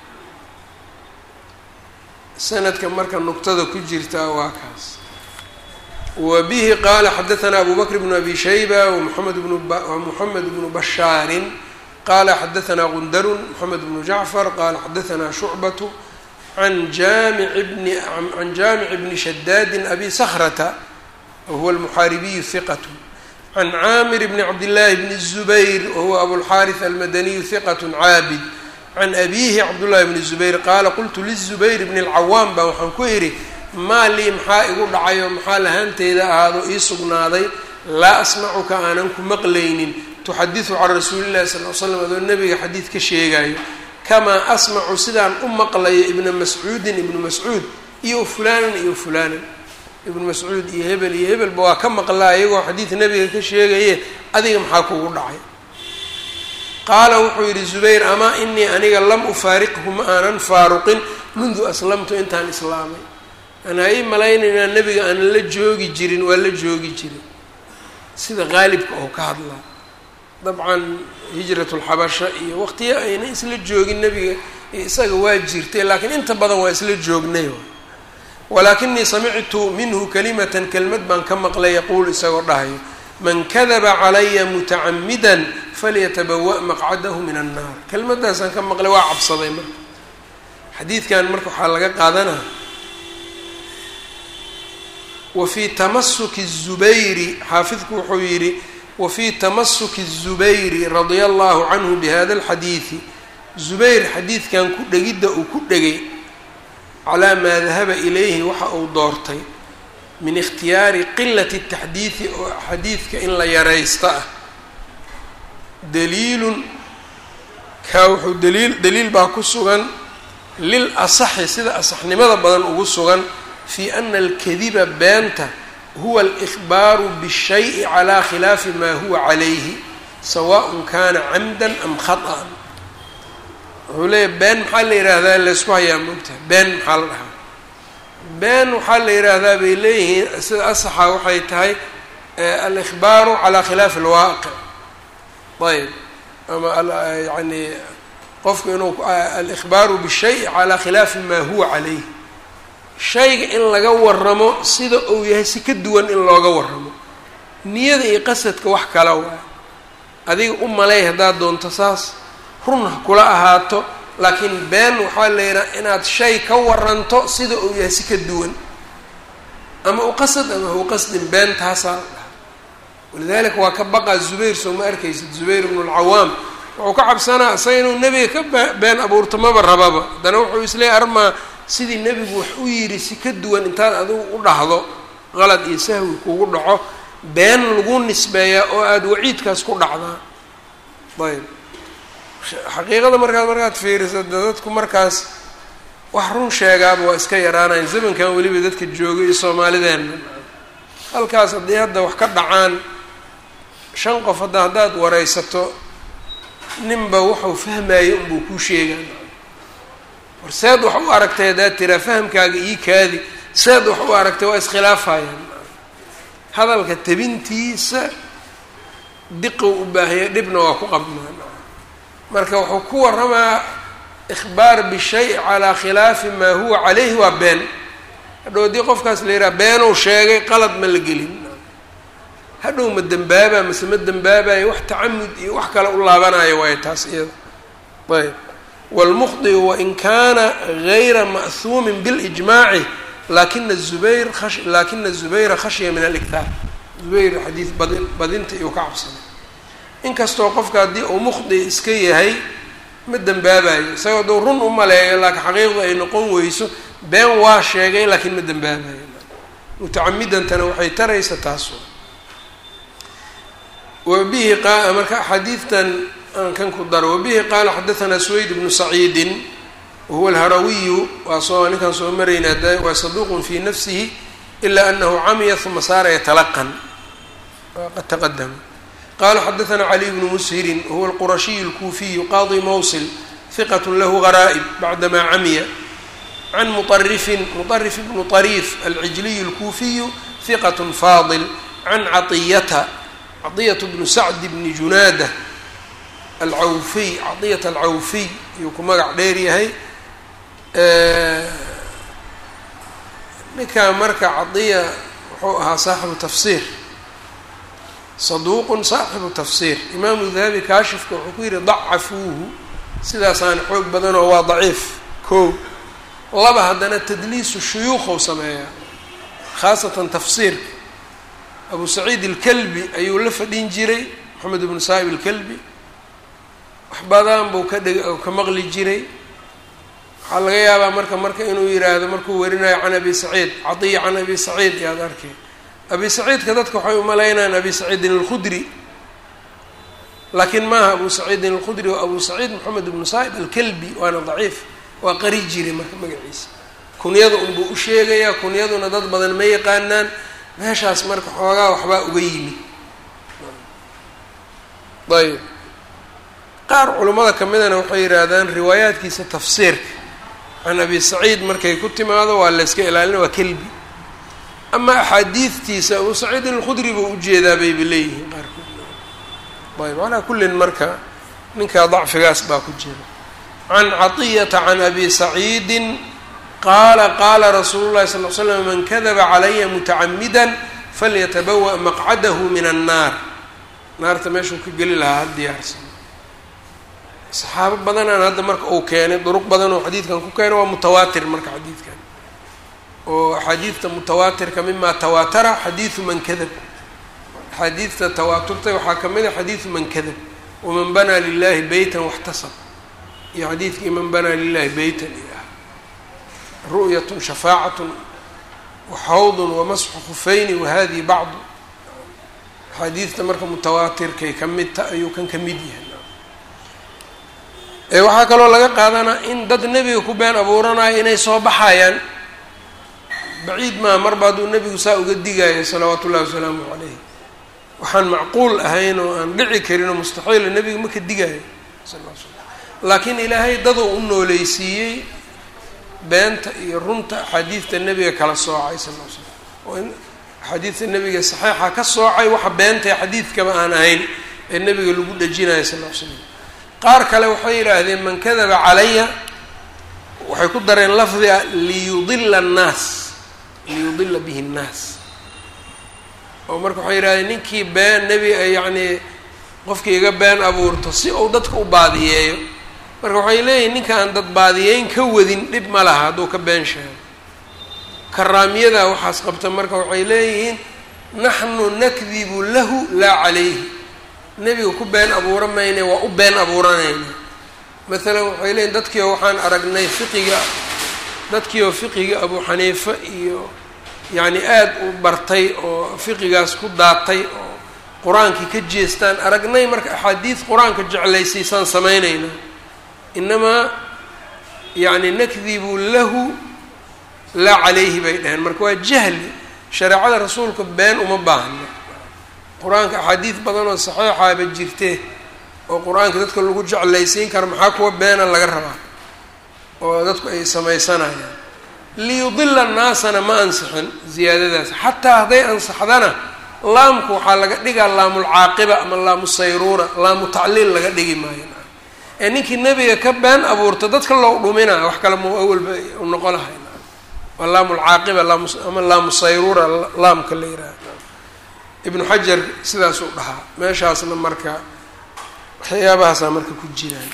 sanadka marka nuqtada ku jirtaa waa kaas wa bihi qaala xadaثna abu bakr bnu abi shayba wmuamed bnu muxamed bnu bashaarin qala xadaثna gundarun moxamed bnu jacfar qala xadaثna shucbaة an jamic bni can jaamic bni shadaadin abi sakrata wahuwa almuxaaribiyu hiqat can caamir bni cabdillaahi bni الzubayr wahuwa abulxaariث almadaniyu hiqat caabid can abiihi cabdullahi bni zubayr qaala qultu lizubayr bni اlcawaam baa waxaan ku idhi maa lii maxaa igu dhacayo maxaa lahaanteyda ahaado ii sugnaaday laa asmacuka aanan ku maqlaynin tuxadiثu can rasuuli llahi sal l slam adoo nebiga xadiid ka sheegayo kamaa asmacu sidaan u maqlayo ibna mascuudin ibnu mascuud iyo fulaanan iyo fulaanan ibnu mascuud iyo hebel iyo hebelba waa ka maqlaa iyagoo xadiid nebiga ka sheegaye adiga maxaa kugu dhacay qaala wuxuu yidhi zubayr amaa inii aniga lam ufaariqhu ma aanan faaruqin mundu aslamtu intaan islaamay anaa ii malaynaynaa nebiga aanan la joogi jirin waa la joogi jirin sida qaalibka oo ka hadlaa dabcan hijratulxabasha iyo waqtiyo ayna isla joogin nebiga isaga waa jirtay laakiin inta badan waa isla joognay walaakinii samictu minhu kalimatan kelmad baan ka maqlay yaquul isagoo dhahayo man kadaba calaya mutacamidan falyatabawa' maqcadahu min annaar kelmadaasaan ka maqlay waa cabsaday marka xadiidkan marka waxaa laga qaadanaa wa fii tamasuki الzubayri xaafidku wuxuu yidhi wa fii tamasuki الzubayri radia allahu canhu bihada اlxadiidi zubayr xadiidkan ku dhegidda uu ku dhegay calaa maa dahaba ilayhi waxa uu doortay min ikhtiyaari qilati الtaxdiidi oo xadiidka in la yaraysta ah daliilun kaa wuxuu daliil daliil baa ku sugan lil asaxi sida asaxnimada badan ugu sugan fi ana alkadiba beenta huwa alikhbaaru bishayi calaa khilaafi maa huwa calayhi sawaءn kana camdan am khaطأan wuxuu leeyahy been maxaa la yidhaahdaa laysku hayaa moogtaha been maxaa la dhahaa been waxaa la yidhaahdaa bay leeyihiin sida asaxa waxay tahay alikhbaaru calaa khilaafi اlwaaqic ayb ama yani qofku inuu alikhbaaru bishayi calaa khilaafi maa huwa calayh shayga in laga waramo sida uu yahay si ka duwan in looga waramo niyada iyo qasadka wax kala waay adiga u malay haddaad doonto saas run ha kula ahaato laakiin been waxaa la yidhaha inaad shay ka waranto sida uu yahay si ka duwan ama u qasad ama hu qasdin been taasaa la dhaha walidaalika waa ka baqaa zubayr soo ma arkaysid zubayr ibnu lcawaam wuxuu ka cabsanaa isaga inuu nebiga ka been abuurto maba rababa haddana wuxuu isleeyay armaa sidii nebigu wax u yidhi si ka duwan intaad adigu u dhahdo qalad iyo sahwi kugu dhaco been lagu nisbeeyaa oo aada waciidkaas ku dhacdaa ayb xaqiiqada markaad markaad fiiriso de dadku markaas wax run sheegaaba waa iska yaraanayan zamankan weliba dadka jooga iyo soomaalideenna halkaas haddii hadda wax ka dhacaan shan qof hadda haddaad wareysato ninba wuxuu fahmaayo unbuu kuu sheegaa war seed wax u aragtay haddaad tiraa fahamkaaga ii kaadi seed wax u aragtay waa iskhilaafayaan hadalka tabintiisa diqow u baahaya dhibna waa ku qabnaa marka wuxuu ku waramaa ikhbaar bishay calaa khilaafi maa huwa caleyhi waa been hadhow haddii qofkaas la yidhaha beenuu sheegay qalad ma la gelin hadhow ma dembaabaa mase ma dembaabayo wax tacamud iyo wax kale u laabanayo waayo taas iyada ayb wاlmukhdiu wain kaana gayra ma'huumin biاlijmaaci lakina zubayr lakina zubayra khashya min aliktaar zubayr xadiid badin badinta iyuu ka cabsaday inkastoo qofka haddii uu mukhdi iska yahay ma dembaabayo isagoo duu run u maleeyo laakiin xaqiiqdu ay noqon weyso been waa sheegay laakiin ma dembaabayo mutacamidantana waxay taraysa taas wabihi qa marka xadiidtan aan kan ku daro wabihi qaala xadaثna swayd bnu saciidin wahuwa alharawiyu waa soo ninkaan soo marayna waa saduuq fi nafsihi ila anahu camiya uma saara yatalaqan qad taqadama qala xadaثna caliy bnu mushirin wahuwa alqurashiy اlkuufiyu qadi mawsil hiqat lahu garaa'ib bacdama camiya can muطarifin muطarif bnu طariif alcijliy اlkuufiyu hiqat faadil can caطiyata caطiyat bnu sacd bni junaada alcawfiy caطiyat alcawfiy ayuu ku magac dheer yahay ninkaa marka cadiya wuxuu ahaa saaxibu tafsiir saduuqun saaxibu tafsiir imaamu dahabi kaashifka wuxuu ku yihi dacafuuhu sidaasaana xoog badanoo waa daciif ko laba haddana tadliisu shuyuukhou sameeyaa khaasatan tafsiirka abu saciid alkalbi ayuu la fadhin jiray moxamed ibnu saa'ib alkalbi wax badan buu ka dheg ka maqli jiray waxaa laga yaabaa marka marka inuu yiraahdo markuu werinayo can abi saciid cadiya can abi saciid yaad arkay abi saciidka dadka waxay umalaynayaan abi saciidin alkhudri laakiin maaha abu saciidin alkhudri waa abu saciid moxamed ibnu saa'ib alkalbi waana daciif waa qari jiray marka magaciisa kunyada unbuu u sheegayaa kunyaduna dad badan ma yaqaanaan meeshaas marka xoogaa waxbaa uga yimi ayb qaar culummada ka midana waxay yidhaahdaan riwaayaadkiisa tafsiirka can abi saciid markay ku timaado waa la yska ilaalina waa kelbi ama axaadiidtiisa abu saciidin alkhudri buu ujeedaa bayba leeyihiin qaarkood ayb calaa kullin marka ninkaa dacfigaas baa ku jira can caطiyata can abi saciidin qaala qaala rasuulu llahi sal l slam man kadaba calaya mutacamida falyatabawa maqcadahu min annaar naarta meeshuu ka geli lahaa ha diyaarsan saxaabo badanaan hadda marka uu keenay duruq badan oo xadiidkan ku keenay waa mutawaatir marka xadiidkan oo axaadiidta mutawaatirka mima tawaatara xadiidu man kadab axaadiidta tawaaturtay waxaa ka mid a xadiidu man kadab waman banaa lilahi beytan waxtasab iyo xadiidkii man banaa lilahi beytan iyo ah ru'yatun shafaacatun waxawdun wamasxu khufayni wahadihi bacdu axaadiidta marka mutawaatirkay ka mid ta ayuu kan ka mid yahay waxaa kaloo laga qaadanaa in dad nebiga ku been abuuranayo inay soo baxayaan baciid maa marba hadduu nebigu saa uga digayo salawaatu ullahi wasalaamu calayh waxaan macquul ahayn oo aan dhici karin oo mustaxiila nebiga ma ka digayo sal l slam laakiin ilaahay daduu u nooleysiiyey beenta iyo runta axaadiidta nebiga kala soocay sal l slam oo in axaadiidta nebiga saxiixa ka soocay waxa beenta ee xadiidkaba aan ahayn ee nebiga lagu dhejinayo sal l slam qaar kale waxay yidhaahdeen man kadaba calaya waxay ku dareen lafdiga liyudila annaas liyudila bihi nnaas oo marka waxay yidhahdeen ninkii been nebi yacnii qofkii iga been abuurto si uu dadka u baadiyeeyo marka waxay leeyihin ninkaan dad baadiyeyn ka wadin dhib ma laha hadduu ka been sheego karaamiyada waxaas qabta marka waxay leeyihiin naxnu nakdibu lahu laa calayhi nebiga ku been abuura mayne waa u been abuuranayna maalan waxay leeyiin dadkiio waxaan aragnay fiqiga dadkiioo fiqiga abu xaniife iyo yacni aada u bartay oo fiqigaas ku daatay oo qur-aankii ka jeestaan aragnay marka axaadiid qur-aanka jeclaysiisaan samaynaynaa inamaa yacni nakdibu lahu laa calayhi bay dhaheen marka waa jahli shareecada rasuulka been uma baahno qur-aanka axaadiid badan oo saxiixaaba jirte oo qur-aanka dadka lagu jeclaysiin kara maxaa kuwa beena laga rabaa oo dadku ay samaysanayaan liyudila annaasana ma ansixin ziyaadadaas xataa hadday ansaxdana laamku waxaa laga dhigaa laamulcaaqiba ama laamu sayruura laamu tacliil laga dhigi maayo ee ninkii nebiga ka been abuurta dadka loo dhuminaa wax kale mu awalba u noqon lahay waa laamulcaaqiba ama laamu sayruura laamka la yihaaha ibnu xajar sidaasuu dhahaa meeshaasna marka waxyaabahaasaa marka ku jiraan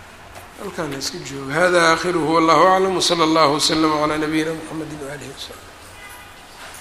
halkaana iska jooga hada aakhiruhu wallahu aclam wsala allahu waslama calaa nabiyina mxamedi waalihi wasalam